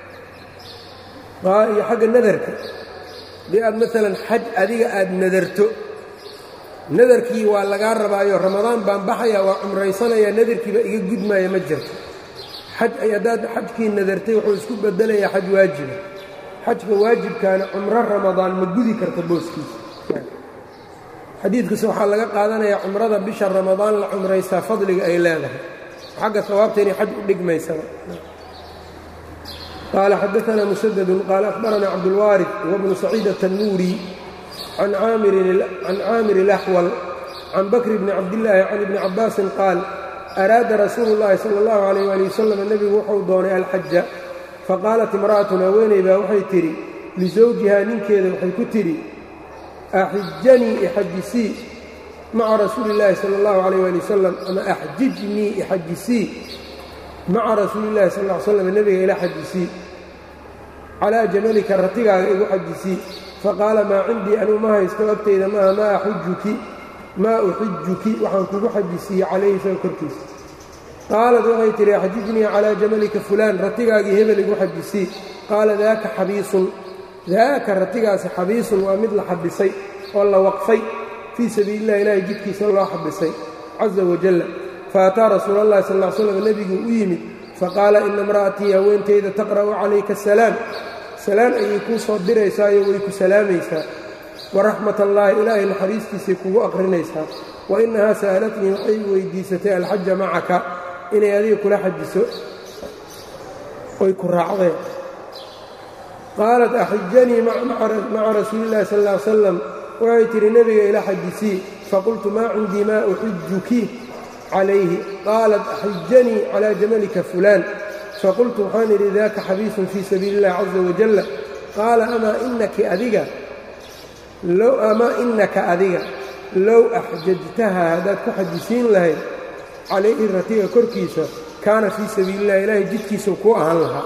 iyo xagga nadarka haddii aad maalan xaj adiga aad nadarto nadarkii waa lagaa rabaayo ramadaan baan baxaya waa cumraysanayaa nadarkiiba iga gudmaaya ma jirto xaj ay haddaad xajkii nadartay wuxuu isku bedelayaa xaj waajiba xajka waajibkaana cumro ramadaan ma gudi karta booskiisa xadiidkaas waxaa laga qaadanayaa cumrada bisha ramadaan la cumraystaa fadliga ay leedahay xagga hawaabta inay xaj u dhigmaysaba qaala xadaanaa musadadun qaala akhbaranaa cabdulwaarid wabnu saciid atannuuri can caamir ilaxwal can bakri bni cabdillaahi can ibni cabbaasin qaal araada rasuulu llaahi sala allahu calayh waali wasalam nebigu wuxuu doonay alxaja faqaalat imra'atun haweeney baa waxay tidhi lisawjihaa ninkeeda waxay ku tidhi axijanii ixajisii maca rasuuli illaahi sala allahu calayh waali wasalam ama axjijnii ixajisii maca rasuuli illahi sal ll ly slam nebiga ila xajisii calaa jamalika ratigaaga igu xajisii faqaala maa cindii anuu ma haysto agtayda maaha maa axujuki maa uxijuki waxaan kugu xajisiiye calayhi isaga korkiisa qaalat waxay tidhi axjijnii calaa jamalika fulaan ratigaagii hebel igu xajisii qaala daaka xabiisun daaka ratigaasi xabiisun waa mid la xabisay oo la waqfay fii sabiili illahi ilaahay jidkiisa loo xabisay caza wajalla faataa rasuula allahi sal ll slam nebiguu u yimid faqaala ina imra'atii haweentayda taqra'u calayka asalaam salaan ayay kuu soo diraysaayo way ku salaamaysaa waraxmat allaahi ilaahay naxariistiisay kugu aqrinaysaa wa innahaa sa'alatnii waxay weydiisatay alxaja macaka inay adiga kula xajiso oy ku raacdeen qaalat axijanii maca rasuulillahi sal ll ly salam waxay tidhi nebiga ila xajisii faqultu maa cindii maa uxijuki calayhi qaalat axijanii calaa jamalika fulaan faqultu waxaan idhi daaka xabiisun fii sabiili illahi caza wajalla qaala amaa inaki adiga amaa inaka adiga low axjajtaha haddaad ku xajisiin lahayd calayhi ratiga korkiisa kaana fii sabiili illahi ilaahay jidkiisau kuu ahaan lahaa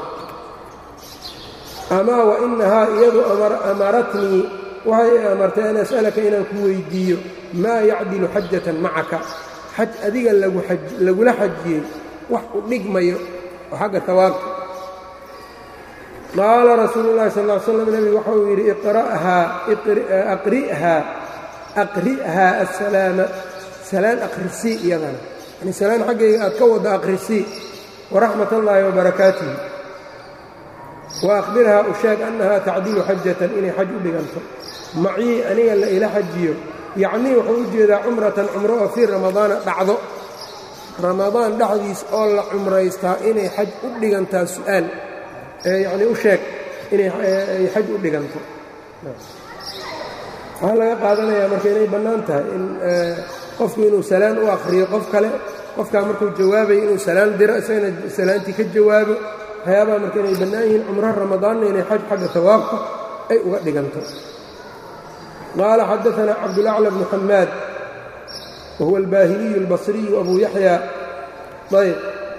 amaa wa inahaa iyadu amaratnii waxay i amartay an as'alaka inaan ku weyddiiyo maa yacdilu xajatan macaka xaj adiga lagula xajiyey wax u dhigmayo oo xagga tawaabka qaala rasuulu llahi sal ll ly slam nebigu waxa uu yidhi aqri'haa assalaama salaan akhrisii iyadana yani salaan xaggayga aad ka wadda akhrisii waraxmat allaahi wabarakaatihi wa akhbirhaa u sheeg annahaa tacdilu xajatan inay xaj u dhiganto macii aniga la ila xajiyo yacnii wuxuu u jeedaa cumratan cumro oo fii ramadaana dhacdo ramadaan dhexdiis oo la cumraystaa inay xaj u dhigantaa su'aal yacnii u sheeg inay xaj u dhiganto waxaa laga qaadanayaa marka inay bannaan tahay in qofku inuu salaan u akhriyo qof kale qofkaa markuu jawaabayo inuu salaan diro isagana salaantii ka jawaabo waxyaabaha marka inay bannaan yihiin cumro ramadaanna inay xaj xagga tawaabka ay uga dhiganto qaala xadaanaa cabdulacla bnu xamaad wahuwa albaahiliyu albasriyu abu yaxya ayb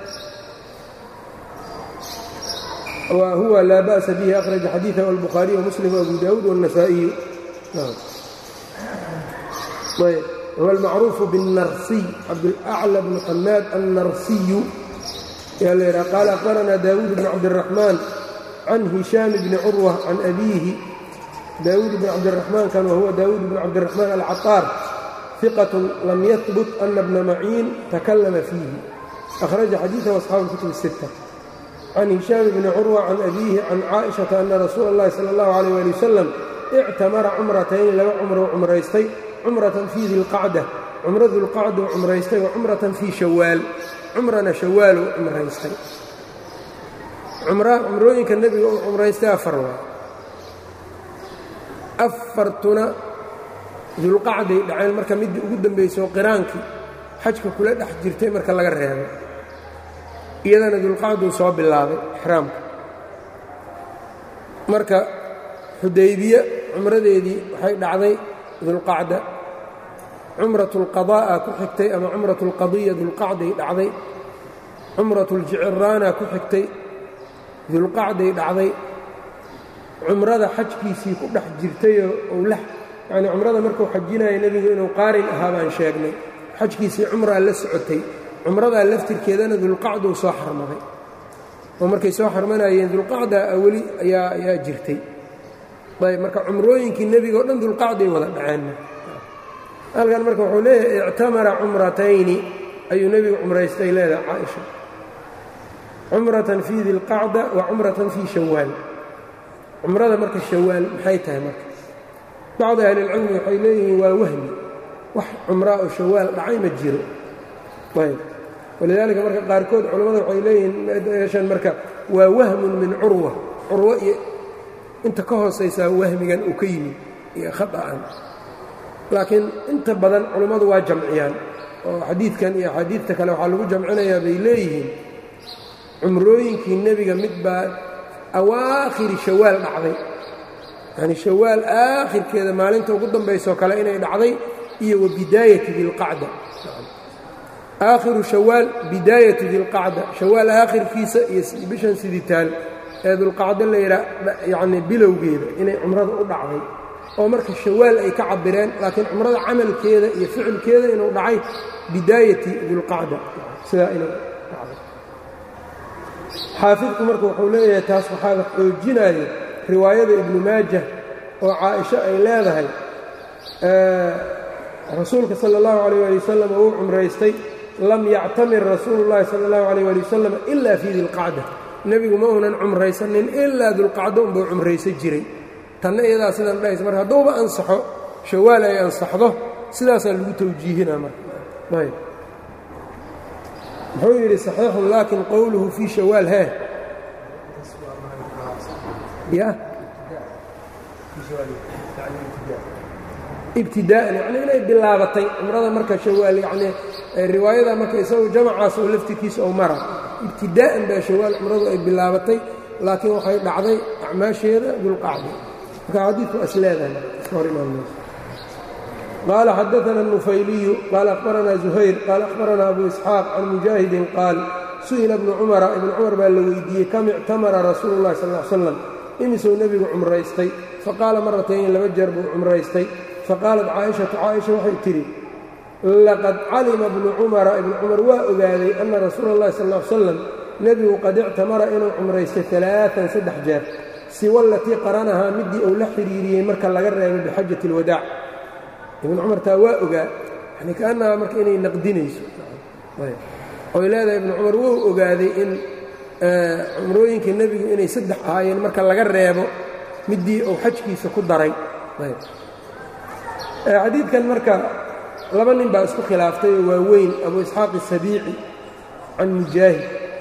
huwa laa ba'sa bihi akhraja xadiiثahu albukhaariy wamuslim wabu daawuud wالnasaa'iyu ayb huwa almacruufu biالnarsiy cabdulaclى bnu xamaad annarsiyu yaa la yidhaha qaala akhbaranaa daawuud bn cabdiraxmaan can hishaam bni curwa can abiihi daawuud bn cabdiraxmaan kan wahuwa daawuud bn cabdiraxmaan alcaطaar ثiqة lam yahbut ana bna maciin takallama fiihi akhraja xadiiثahu asxaabu اlkutub الsitta can hishaam bni curwa can abiihi can caaئiشhaةa ana rasuula اllahi salى اllahu عalيyه ali wasalam ictamara cumratayn laba cumrou cumraystay cumratan fii dilqacda cumro dilqacduu cumraystay wa cumratan fii shawaal cumrana shawaaluu cumraystay cumrooyinka nebiga uu cumraystay afar waa afartuna dulqacday dhaceen marka middii ugu dambaysoo qiraankii xajka kula dhex jirtay marka laga reebay iyadana dulqacduu soo bilaabay ixraamka marka xudaybiye cumradeedii waxay dhacday dulqacda cumratu اlqadaa'a ku xigtay ama cumratu اlqadiya dulqacday dhacday cumratu اljiciraana ku xigtay dulqacday dhacday cumrada xajkiisii ku dhex jirtayoo owla yacnii cumrada markuu xajinaya nebigu inuu qaarin ahaa baan sheegnay xajkiisii cumraa la socotay cumradaa laftirkeedana dulqacduu soo xarmaday oo markay soo xarmanayeen dulqacda weli ayaa ayaa jirtay ayb marka cumrooyinkii nebiga o dhan dulqacday wada dhaceenna halkan marka wuxuu leeyahay ictamara cumratayni ayuu nebigu cumraystay leedahay caaisha cumratan fii dilqacda wa cumratan fii shawaal cumrada marka shawaal maxay tahay marka bacdi ahlilcilmi waxay leeyihiin waa wahmi wax cumraa oo shawaal dhacay ma jiro ayb walidaalika marka qaarkood culammada waxay leeyihiin meeshan marka waa wahmun min curwa curwo iyo inta ka hoosaysaa wahmigan uu ka yimid iyo khaطa'an laakiin inta badan culammadu waa jamciyaan oo xadiidkan iyo axaadiidta kale waxaa lagu jamcinayaa bay leeyihiin cumrooyinkii nebiga mid baa awaakhiri shawaal dhacday yacni shawaal aakhirkeeda maalinta ugu dambaysoo kale inay dhacday iyo wa bidaayati dilqacda aakhiru shawaal bidaayatu dilqacda shawaal aakhirkiisa iyo bishan siditaan ee dulqacdo la yidhaa yacnii bilowgeeda inay cumrada u dhacday oo marka shawaal ay ka cabireen laakiin cumrada camalkeeda iyo ficilkeeda inuu dhacay bidaayati dilqacda sidaa inuu dhacday xaafidku marka wuxuu leeyahay taas waxaa wax xoojinayo riwaayada ibnu maajah oo caaisho ay leedahay rasuulka sala allahu calayh ali wasalam uu cumraystay lam yactamir rasuulu llahi sala allahu calayh ali wasalam ila fii dilqacda nebigu ma uunan cumraysanin ilaa dulqacdo unbuu cumraysan jiray tanna iyadaa sidan dhahaysa marka hadduuba ansaxo shawaal ay ansaxdo sidaasaa lagu tawjiihinaa marka ayb muxuu yidhi saxiixun laakin qowluhu fii shawaal hee ya ibtidaa'an yacni inay bilaabatay cumrada marka shawaal yacnii riwaayada marka isagu jamacaas oo laftirkiisa ou mara ibtidaa'an baa shawaal cumradu ay bilaabatay laakiin waxay dhacday acmaasheeda dulqacdi marka xadiidku is leedahay iska hor imaan mayso qaala xadaana النufayliyu qaala akhbaranaa زuhayr qaala akhbaranaa abu isxaaq can mujaahidin qaal su'ila bnu cumara ibnu cumar baa la weydiiyey kam ictamara rasuulu اllahi sal ly slam imisuu nebigu cumraystay faqaala maratayn laba jeer buu cumraystay faqaalat caaishatu caaisha waxay tidhi laqad calima bnu cumara ibnu cumar waa ogaaday ana rasuula اllahi sal ly slam nebigu qad ictamara inuu cumraystay alaaan saddex jeer siwa alatii qaranahaa midii uu la xidhiiriyey marka laga reebay bixajati اlwadaac ibnu cumar taa waa ogaa yani kaannaha marka inay naqdinayso oy leedahay ibnu cumar wuu ogaaday in cumrooyinka nebigu inay saddex ahaayeen marka laga reebo midii uu xajkiisa ku daray xadiidkan marka laba nin baa isku khilaaftay oo waaweyn abu isxaaq isabiici can mujaahid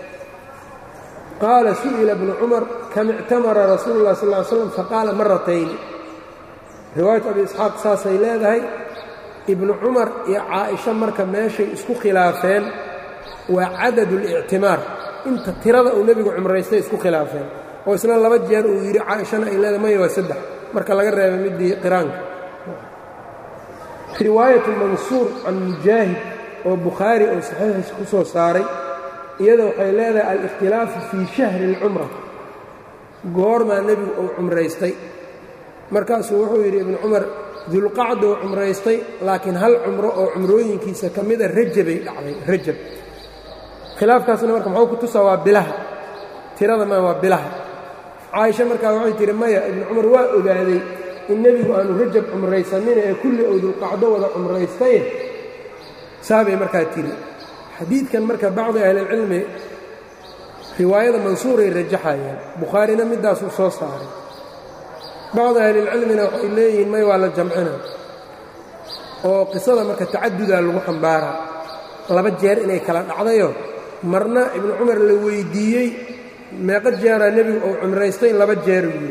qaala su'ila bnu cumar kam ictamara rasuulu اlah sal ly slam faqaala maratayni riwaayat abi isxaaq saasay leedahay ibnu cumar iyo caaisha marka meeshay isku khilaafeen waa cadadu اlictimaar inta tirada uu nebigu cumraystay isku khilaafeen oo isna laba jeer uu yidhi caaishana ay leedahay maya waa saddex marka laga reebay midii qiraanka riwaayatu mansuur can mujaahid oo bukhaari oo saxiixiisa ku soo saaray iyada waxay leedahay alikhtilaafu fii shahri اlcumra goormaa nebigu uu cumraystay markaasuu wuxuu yidhi ibnu cumar dulqacdou cumraystay laakiin hal cumro oo cumrooyinkiisa ka mida rajabay dhacday rajab khilaafkaasna marka muxuu ku tusaa waa bilaha tirada ma waa bilaha caaisha markaa waxay tihi maya ibnu cumar waa ogaaday in nebigu aanu rajab cumraysanin ee kulli ou dulqacdo wada cumraystaye saabay markaa tiri xadiidkan marka bacdi ahlilcilmi riwaayada mansuuray rajaxayaan bukhaarina midaasuu soo saaray bacdi ahlilcilmina waxay leeyihiin may waa la jamcina oo qisada marka tacadudaa lagu xambaaraa laba jeer inay kala dhacdayo marna ibnu cumar la weyddiiyey meeqa jeeraa nebigu uu cumraystay laba jeer yidhi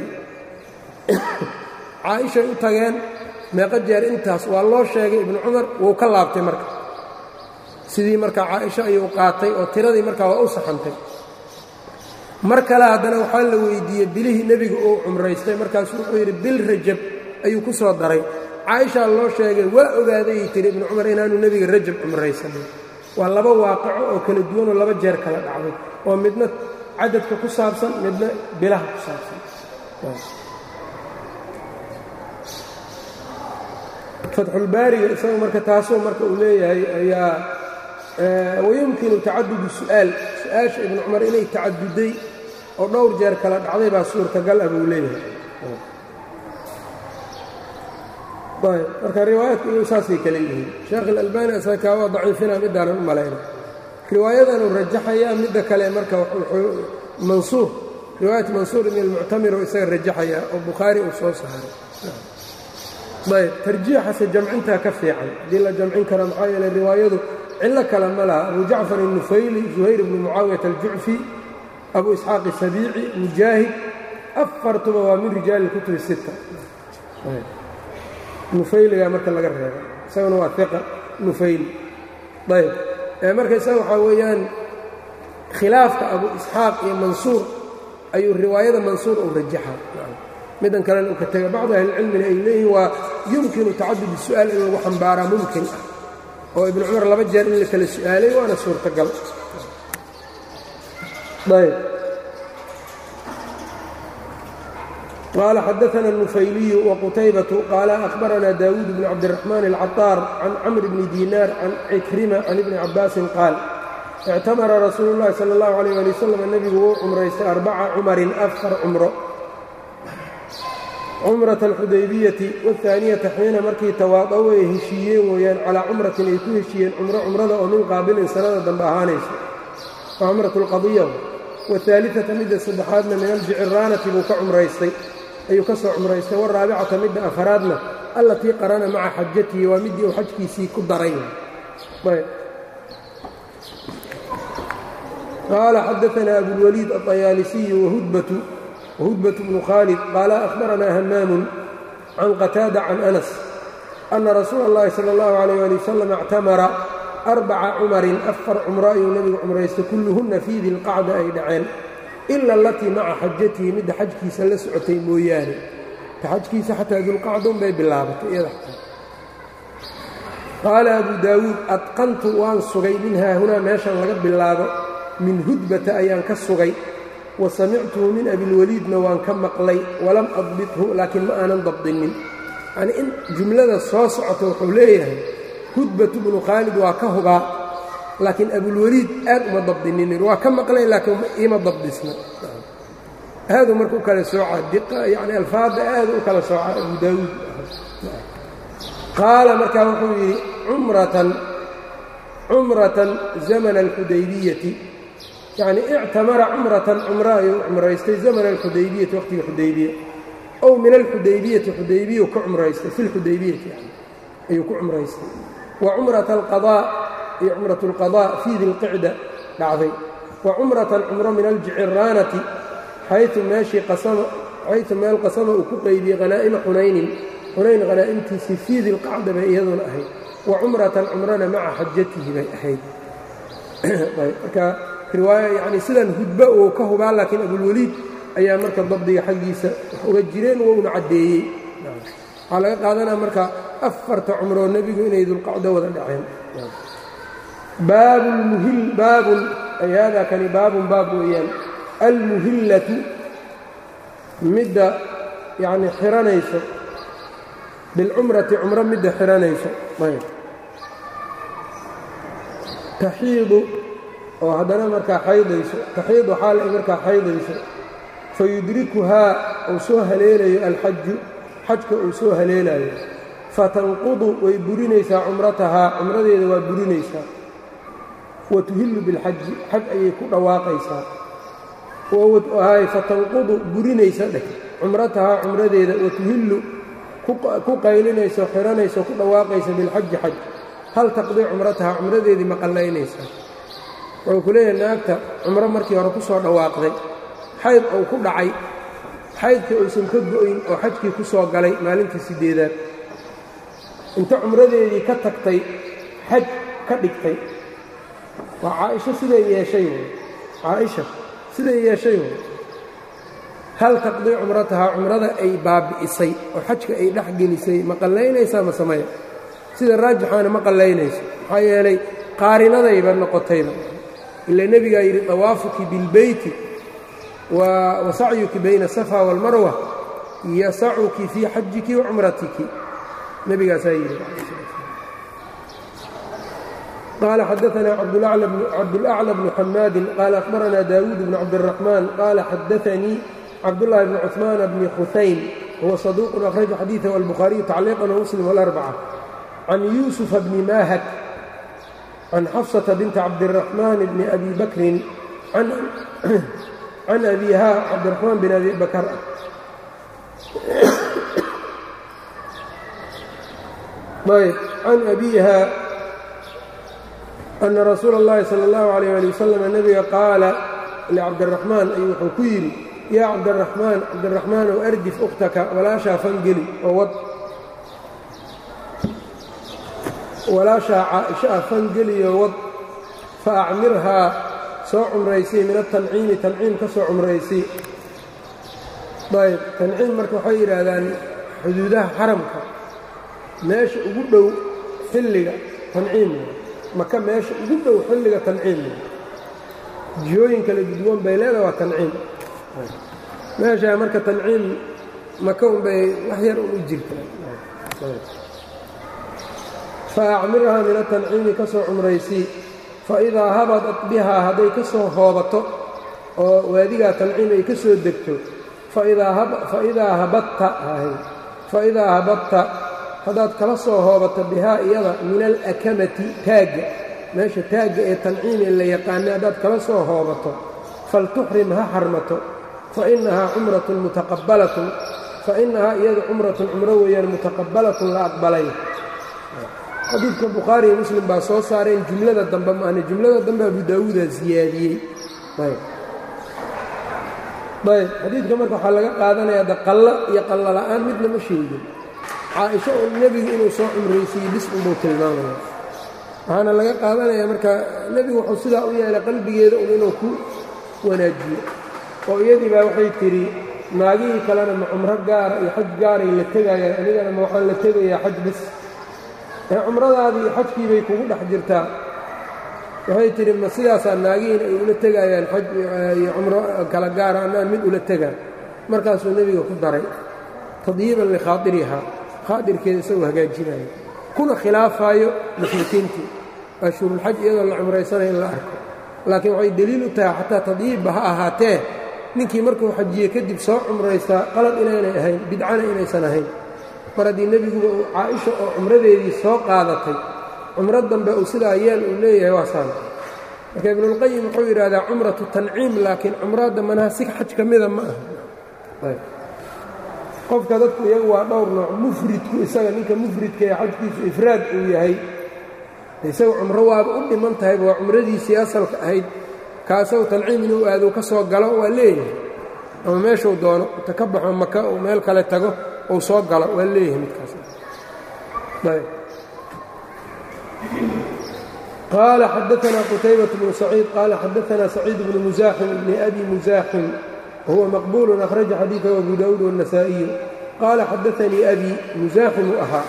caaishay u tageen meeqa jeer intaas waa loo sheegay ibnu cumar wuu ka laabtay marka sidii marka caaisho ayuu qaatay oo tiradii markaa waa u saxantay mar kale haddana waxaa la weyddiiyey bilihii nebigu uu cumraystay markaasuu wuxuu yidhi bil rajab ayuu ku soo daray caaishaa loo sheegay waa ogaadayay tiri ibnu cumar inaanu nebiga rajab cumraysanin waa laba waaqico oo kala duwanoo laba jeer kala dhacday oo midna cadadka ku saabsan midna bilaha ku saabsan fatxulbaariga isaga marka taasoo marka uu leeyahay ayaa wayumkinu tacadudu su'aal su-aasha ibnu cumar inay tacaduday oo dhowr jeer kala dhacday baa suurtagal ah buu leeyahay marka riwaayaadku iyu saasay kale yihiin sheekh ilalbani asakaa waa daciifina midaanan u malayna riwaayadanuu rajaxayaa midda kale marka mansuur riwaayat mansuur ibn almuctamir oo isaga rajaxaya oo bukhaari uu soo saaray ayb tarjiixase jamcintaa ka fiican haddii la jamcin karo maxaa yeele riwaayadu cillo kale ma laha abu jacfar الnufayli zuhayr bnu mucaawiyat aljucfi abu isxaaq isabiici mujaahid afartuba waa min rijaali اkutubi sita nufayligaa marka laga reeba isaguna waa iqa nufayli ayb marka isaga waxaa weeyaan khilaafka abu isxaaq iyo mansuur ayuu riwaayada mansuur uu rajaxa middan kalena uu ka tega bacdu ahlicilmina ay leeyihin waa yumkinu tacadud su'aal in lagu xambaaraa mumkin ah oo ibnu cumar laba jeer in la kala su'aalay waana suurtagal ayb qaala xadaana النufayliyu وqutaybatu qaala أhbaranaa daawuud bn cabdالرaxmaan الcaطaar can camr bni diinaar can cikrima can ibni cabaasin qaal اctamara rasuulu اllahi salى اllahu عalيh ali wasalam nebigu wuu cumraystay arbaca cumarin afar cumro cumraة اlxudaybiyati wاhaaniyata xiina markii tawaadaw ay heshiiyeen weeyaan calaa cumratin ay ku heshiiyeen cumro cumrada oo min qaabilin sanada dambe ahaanaysa waa cumraة اlqadiya wahaaliata midda saddexaadna min aljiciraanati buu ka cumraystay ayuu ka soo cumraystay waraabicata midda afaraadna allatii qarana maca xajatihi waa middii uu xajkiisii ku daray qaala xadaanaa abulwaliid aطayaalisiyu wahudbatu bnu khaalid qaala ahbaranaa hamaamun can qataada can anas ana rasuula اllahi salى اllahu alayh ali wasalam اctamara arbaca cumarin afar cumro ayuu nebigu cumraystay kulluhunna fii dilqacda ay dhaceen ila alatii maca xajatihi midda xajkiisa la socotay mooyaane ta xajkiisa xataa dulqacdun bay bilaabatay iyada qaala abu daawuud adqantu waan sugay min haahunaa meeshan laga bilaabo min hudbata ayaan ka sugay wa samictuhu min abilwaliidna waan ka maqlay walam adbithu laakiin ma aanan dabdinin yanii in jumlada soo socota wuxuu leeyahay hudbatu bnu khaalid waa ka hubaa laakiin abulwaliid aad uma dabdininin waa ka maqlay laakiin ima dabdisna aaduu marka u kala soocaa diqa yani alfaadda aadu u kala soocaa abu daawuud qaala markaa wuxuu yidhi cumratan cumratan zamana alxudaybiyati yacnii ictamara cumratan cumro ayuu cumraystay zamana alxudaybiyati waqhtiga xudaybiya ow min alxudaybiyati xudaybiyu ka cumraystay fi lxudaybiyati yani ayuu ku cumraystay wa cumrata alqadaa iyo cumrat alqadaa fii dilqicda dhacday wa cumratan cumro min aljiciraanati xaytu meeshii qasama xaytu meel qasama uu ku qeybiyey hanaa'ima xunaynin xunayn hanaa'imtiisii fii dilqacda bay iyaduna ahayd wa cumratan cumrana maca xajatihi bay ahayd marka riwaaya yacni sidan hudba uu ka hubaa laakiin abulweliid ayaa marka dabdiga xaggiisa wax uga jireen wouna caddeeyey waxaa laga qaadanaya marka afarta cumroo nebigu inay dulqacdo wada dhaceen baabulmuhil baabun ay haadaa kani baabun baab weeyaan almuhillatu midda yacni xiranayso bilcumrati cumro midda xiranayso ayb taxiidu oo haddana markaa xaydayso taxiidu xaal ay markaa xaydayso fayudrikuhaa uu soo haleelayo alxaju xajka uu soo haleelayo fatanqudu way burinaysaa cumratahaa cumradeeda waa burinaysaa wa tuhillu bilxaji xaj ayay ku dhawaaqaysaa hay fatanqudu burinaysa dheh cumratahaa cumradeeda wa tuhillu ku qaylinayso xiranayso ku dhawaaqaysa bilxaji xaj hal taqdii cumratahaa cumradeedii ma qallaynaysaa wuxuu ku leeyahay naagta cumro markii hore ku soo dhawaaqday xayd uu ku dhacay xaydkii uusan ka go'yn oo xajkii ku soo galay maalintii siddeedaad inta cumradeedii ka tagtay xaj ka dhigtay waa caaisho siday yeeshay wy caaisha siday yeeshay wy hal taqdii cumratahaa cumrada ay baabi'isay oo xajka ay dhex gelisay ma qallaynaysaa ma samaya sida raajixaana ma qallaynayso maxaa yeelay qaarinadayba noqotayba ila nebigaa yidhi dawaafuki bilbeyti wa sacyuki bayna asafa waalmarwa yasacuki fii xajiki wa cumratiki nebigaasaa yidhi qaala xadaanaa cabdulأclى bnu xamaadin qaala akhbaranaa daawuud bnu cabdالraxmaan qaala xadaanii cabdالlahi bni cuثmaan bni khusayn huwa saduuqun akhraja xadiiثahu albukhaariyu tacliiqan wmuslim wاlarbaca can yuusufa bni maahad can xafsata binti cabdiraxmaan bni abi bakrin can abiha cabdiraxmaan bin abi bakar ayb can abiha ana rasuula اllahi salى اllahu عalيyه ali wasalam nebiga qaala licabdiraxmaan ayuu wuxuu ku yidhi yaa cabdiraxmaan cabdiraxmaanow ardif ukhtaka walaashaa fangeli oo wad walaashaa caaisha ah fangeliyo wad fa acmirhaa soo cumraysay min atanciimi tanciim ka soo cumraysay ayb tanciim marka waxay yidhaahdaan xuduudaha xaramka meesha ugu dhow xilliga tanciim maka meesha ugu dhow xilliga tanciim jihooyin kala gudwan bay leedaha waa tanciim meeshaa marka tanciim maka unbay wax yar un u jirtaa fa acmirhaa min atanciimi ka soo cumraysii fa idaa habadat bihaa hadday ka soo hoobato oo waadigaa tanciim ay ka soo degto faidaa habadta faidaa habadta haddaad kala soo hoobato bihaa iyada min alakamati taagga meesha taagga ee tanciim ee la yaqaana haddaad kala soo hoobato faltuxrim ha xarmato fainahaa cumratun mutaqabbalatun fainahaa iyadu cumratun cumro weeyaan mutaqabbalatun la aqbalay xadiidka bukhaari iyo muslim baa soo saareen jumlada dambe maahne jumlada dambe abu daawuudaa siyaadiyey ayb ayb xadiidka marka waxaa laga qaadanayaa de qallo iyo qallo la'aan midna ma sheegin caaisho oo nebigu inuu soo cumraysiiyey bis unbuu tilmaamaya waxaana laga qaadanayaa marka nebigu wuxuu sidaa u yeelay qalbigeeda un inuu ku wanaajiyo oo iyadii baa waxay tidhi naagihii kalena ma cumro gaara iyo xaj gaaray la tegayaan anigana ma waxaan la tegayaa xaj bis ee cumradaadii iyo xajkii bay kugu dhex jirtaa waxay tidhi ma sidaasaa naagihiina ay ula tegayaan xaj iyo cumro kala gaara annaan mid ula tegaan markaasuu nebiga ku daray tadyiiban likhaairihaa khaadirkeeda isagoo hagaajinaayo kuna khilaafaayo mushrikiintii ashhurulxaj iyadoo la cumraysanaya in la arko laakiin waxay deliil u tahay xataa tadyiibba ha ahaatee ninkii markuu xajiye kadib soo cumraystaa qalad inaynay ahayn bidcana inaysan ahayn mar haddii nebiguba uu caaisha oo cumradeedii soo qaadatay cumro dambe uu sidaa yeel uu leeyahay waa saan marka ibnulqayim wuxuu yidhaahdaa cumratu tanciim laakiin cumradda manaasig xaj ka mida ma aha qofka dadku iyagu waa dhowr nooc mufridku isaga ninka mufridka ee xajkiisu ifraad uu yahay isaga cumro waaba u dhiman tahayba waa cumradiisii asalka ahayd kaasagu tanciim inuu aado ka soo galo waa leeyahay ama meeshuu doono inta ka baxo maka uu meel kale tago uu soo galo waa leeyahay midkaas qaala xadaanaa qutaybaة bnu saciid qaala xadaanaa saciid bnu musaaxim bni abi musaaxim wahuwa maqbuul akhraja xadiiثahu abu daawuud wالنasaaئiyu qaala xadaanii abi musaaximuu ahaa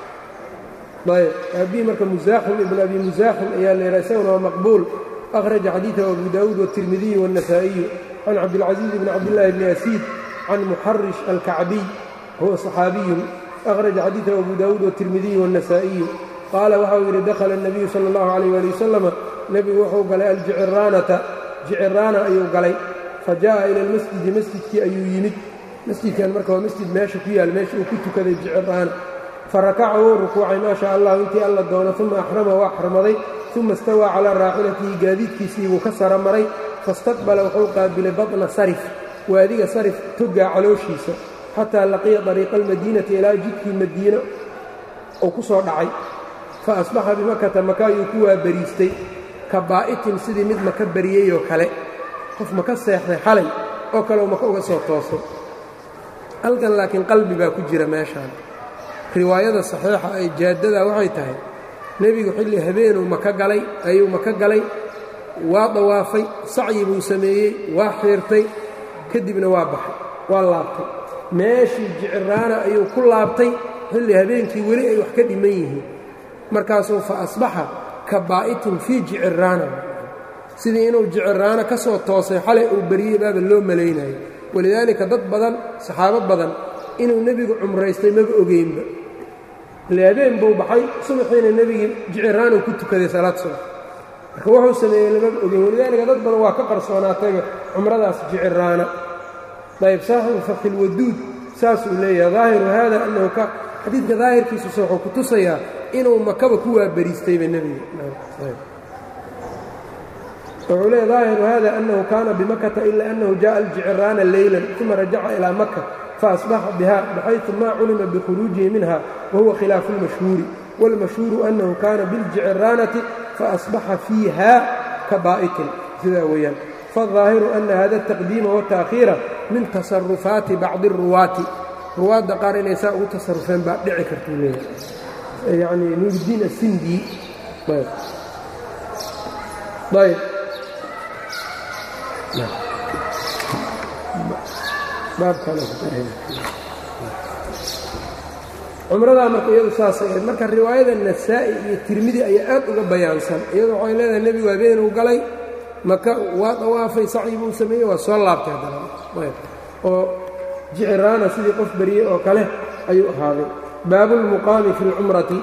ayb abii marka musaaxim ibn abi musaaxim ayaa la yidhaha isaguna waa maqbuul akhraja xadiiثahu abu daawuud wالtirmidiyu wالنasaaئiyu can cabdilcaزiiz bni cabdillaahi bni asiid can muxarish alkacbiy huwa صaxaabiyun akhraja xadiiثahu abu daawuud wالtirmidiyu wالنasaaئiyu qaala waxau yidhi dakhala الnabiyu salى اllahu عalيh ali wasalama nebigu wuxuu galay aljiciraanata jiciraana ayuu galay fa jaءa ila اlmasjidi masjidkii ayuu yimid masjidkan marka waa masjid meesha ku yaal meesha uu ku tukaday jiciraana farakaca wuu rukuucay maa sha allah intii alla doono uma axrama waa xarmaday uma istawaa calaa raaxilatihi gaadiidkiisii buu ka sara maray fastaqbala wuxuu qaabilay baطna sarif waadiga sarif togaa calooshiisa xataa laqiya dariiqa almadiinati ilaa jidkii madiina uu ku soo dhacay fa asbaxa bimakata maka ayuu ku waabariistay ka baa'itin sidii mid maka bariyeyoo kale qof maka seexday xalay oo kale uu maka uga soo toosay halkan laakiin qalbi baa ku jira meeshaan riwaayada saxiixa ay jaaddada waxay tahay nebigu xilli habeenuu maka galay ayuu maka galay waa dawaafay sacyi buu sameeyey waa xiirtay kadibna waa baxay waa laabtay meeshii jiciraana ayuu ku laabtay xilli habeenkii weli ay wax ka dhiman yihiin markaasuu fa asbaxa ka baa'itin fii jiciraana sidii inuu jiciraano ka soo toosay xalay uu beriyey baaba loo malaynayo walidaalika dad badan saxaabo badan inuu nebigu cumraystay maba ogeynba ile habeen buu baxay subaxiina nebigii jiciraanuu ku tukaday salaad subax marka wuxuu sameeyey lamaba ogeyn walidaalika dad badan waa ka qarsoonaatayba cumradaas jiciraana ayb saaxibu fakilwaduud saasuu leeyahay daahiru haada annahu ka xadiidka daahirkiisusa wuxuu ku tusayaa inuu makaba ku waabariistayba nebiga wuxuu leeya daahiru hada annahu kaana bimakata ila annahu jaءa aljiciraana leylan uma rajaca ilaa maka faasbaxa biha baxayثu ma culima bikhuruujihi minha wahuwa khilaafu اlmashhuuri wاlmashhuuru annahu kaana biاljiciraanati faasbaxa fiiha ka baa'itin sidaa weeyaan faالظaahiru ana hada الtaqdiima wالtaأkhiira min tasarufaati bacdi الruwaati ruwaadda qaar inay saa ugu tasarufeen baa dhici kartuu leeyahay yacni nuuridiin asindi ayb cumradaa marka iyadu saasay ahayd marka riwaayada nasaa'i iyo tirmidi ayaa aad uga bayaansan iyadu waxay leedahay nebigu habeenuu galay maka waa dawaafay sacyi buu sameeyey waa soo laabtay haddana oo jiciraana sidii qof beriyey oo kale ayuu ahaaday baabu اlmuqaami fi اlcumrati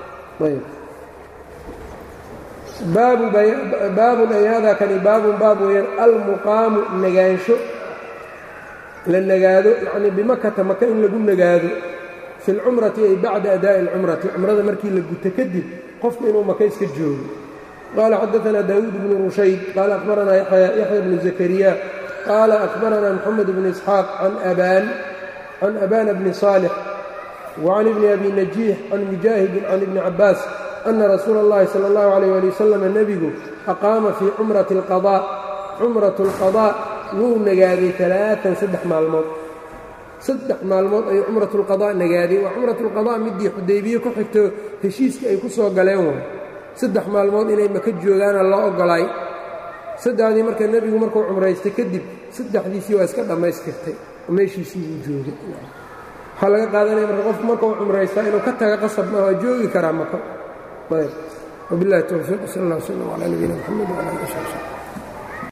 baabun ay hada kani baabun baab weeyaan almuqaamu nagaansho la nagaado yacnii bimakata maka in lagu nagaado fi اlcumrati ay bacda adaa'i اlcumrati cumrada markii la guto kadib qofku inuu maka iska joogo qala xadaثna dawuud bnu rushayd qala akhbarana yaxya bnu zakariya qala akhbarana mxamed bn isxaaq can abana bni صaalix وcan ibni abi najiix can mujaahidin can ibni cabaas ana rasuula اllahi salى اllahu عalيyه ali wasalam nebigu aqaama fii cumrati اlqaضاء cumraة اlqaضاء wuu nagaaday alaaan saddex maalmood saddex maalmood ayuu cumrat اlqaضاء nagaaday waa cumrat اlqaضاء midii xudaybiye ku xigto heshiiska ay ku soo galeen way saddex maalmood inay maka joogaana loo ogolaay saddexdii marka nebigu markuu cumraystay kadib saddexdiisii waa iska dhammaystirtay oo meeshiisii uu joogay waxaa laga qaadanaya marka qofku markuu cumraystaa inuu ka taga qasab ma waa joogi karaa maka ayb wabilahi towfiiq sal اllah wslm calaa nabiyina mxamed wala ali sab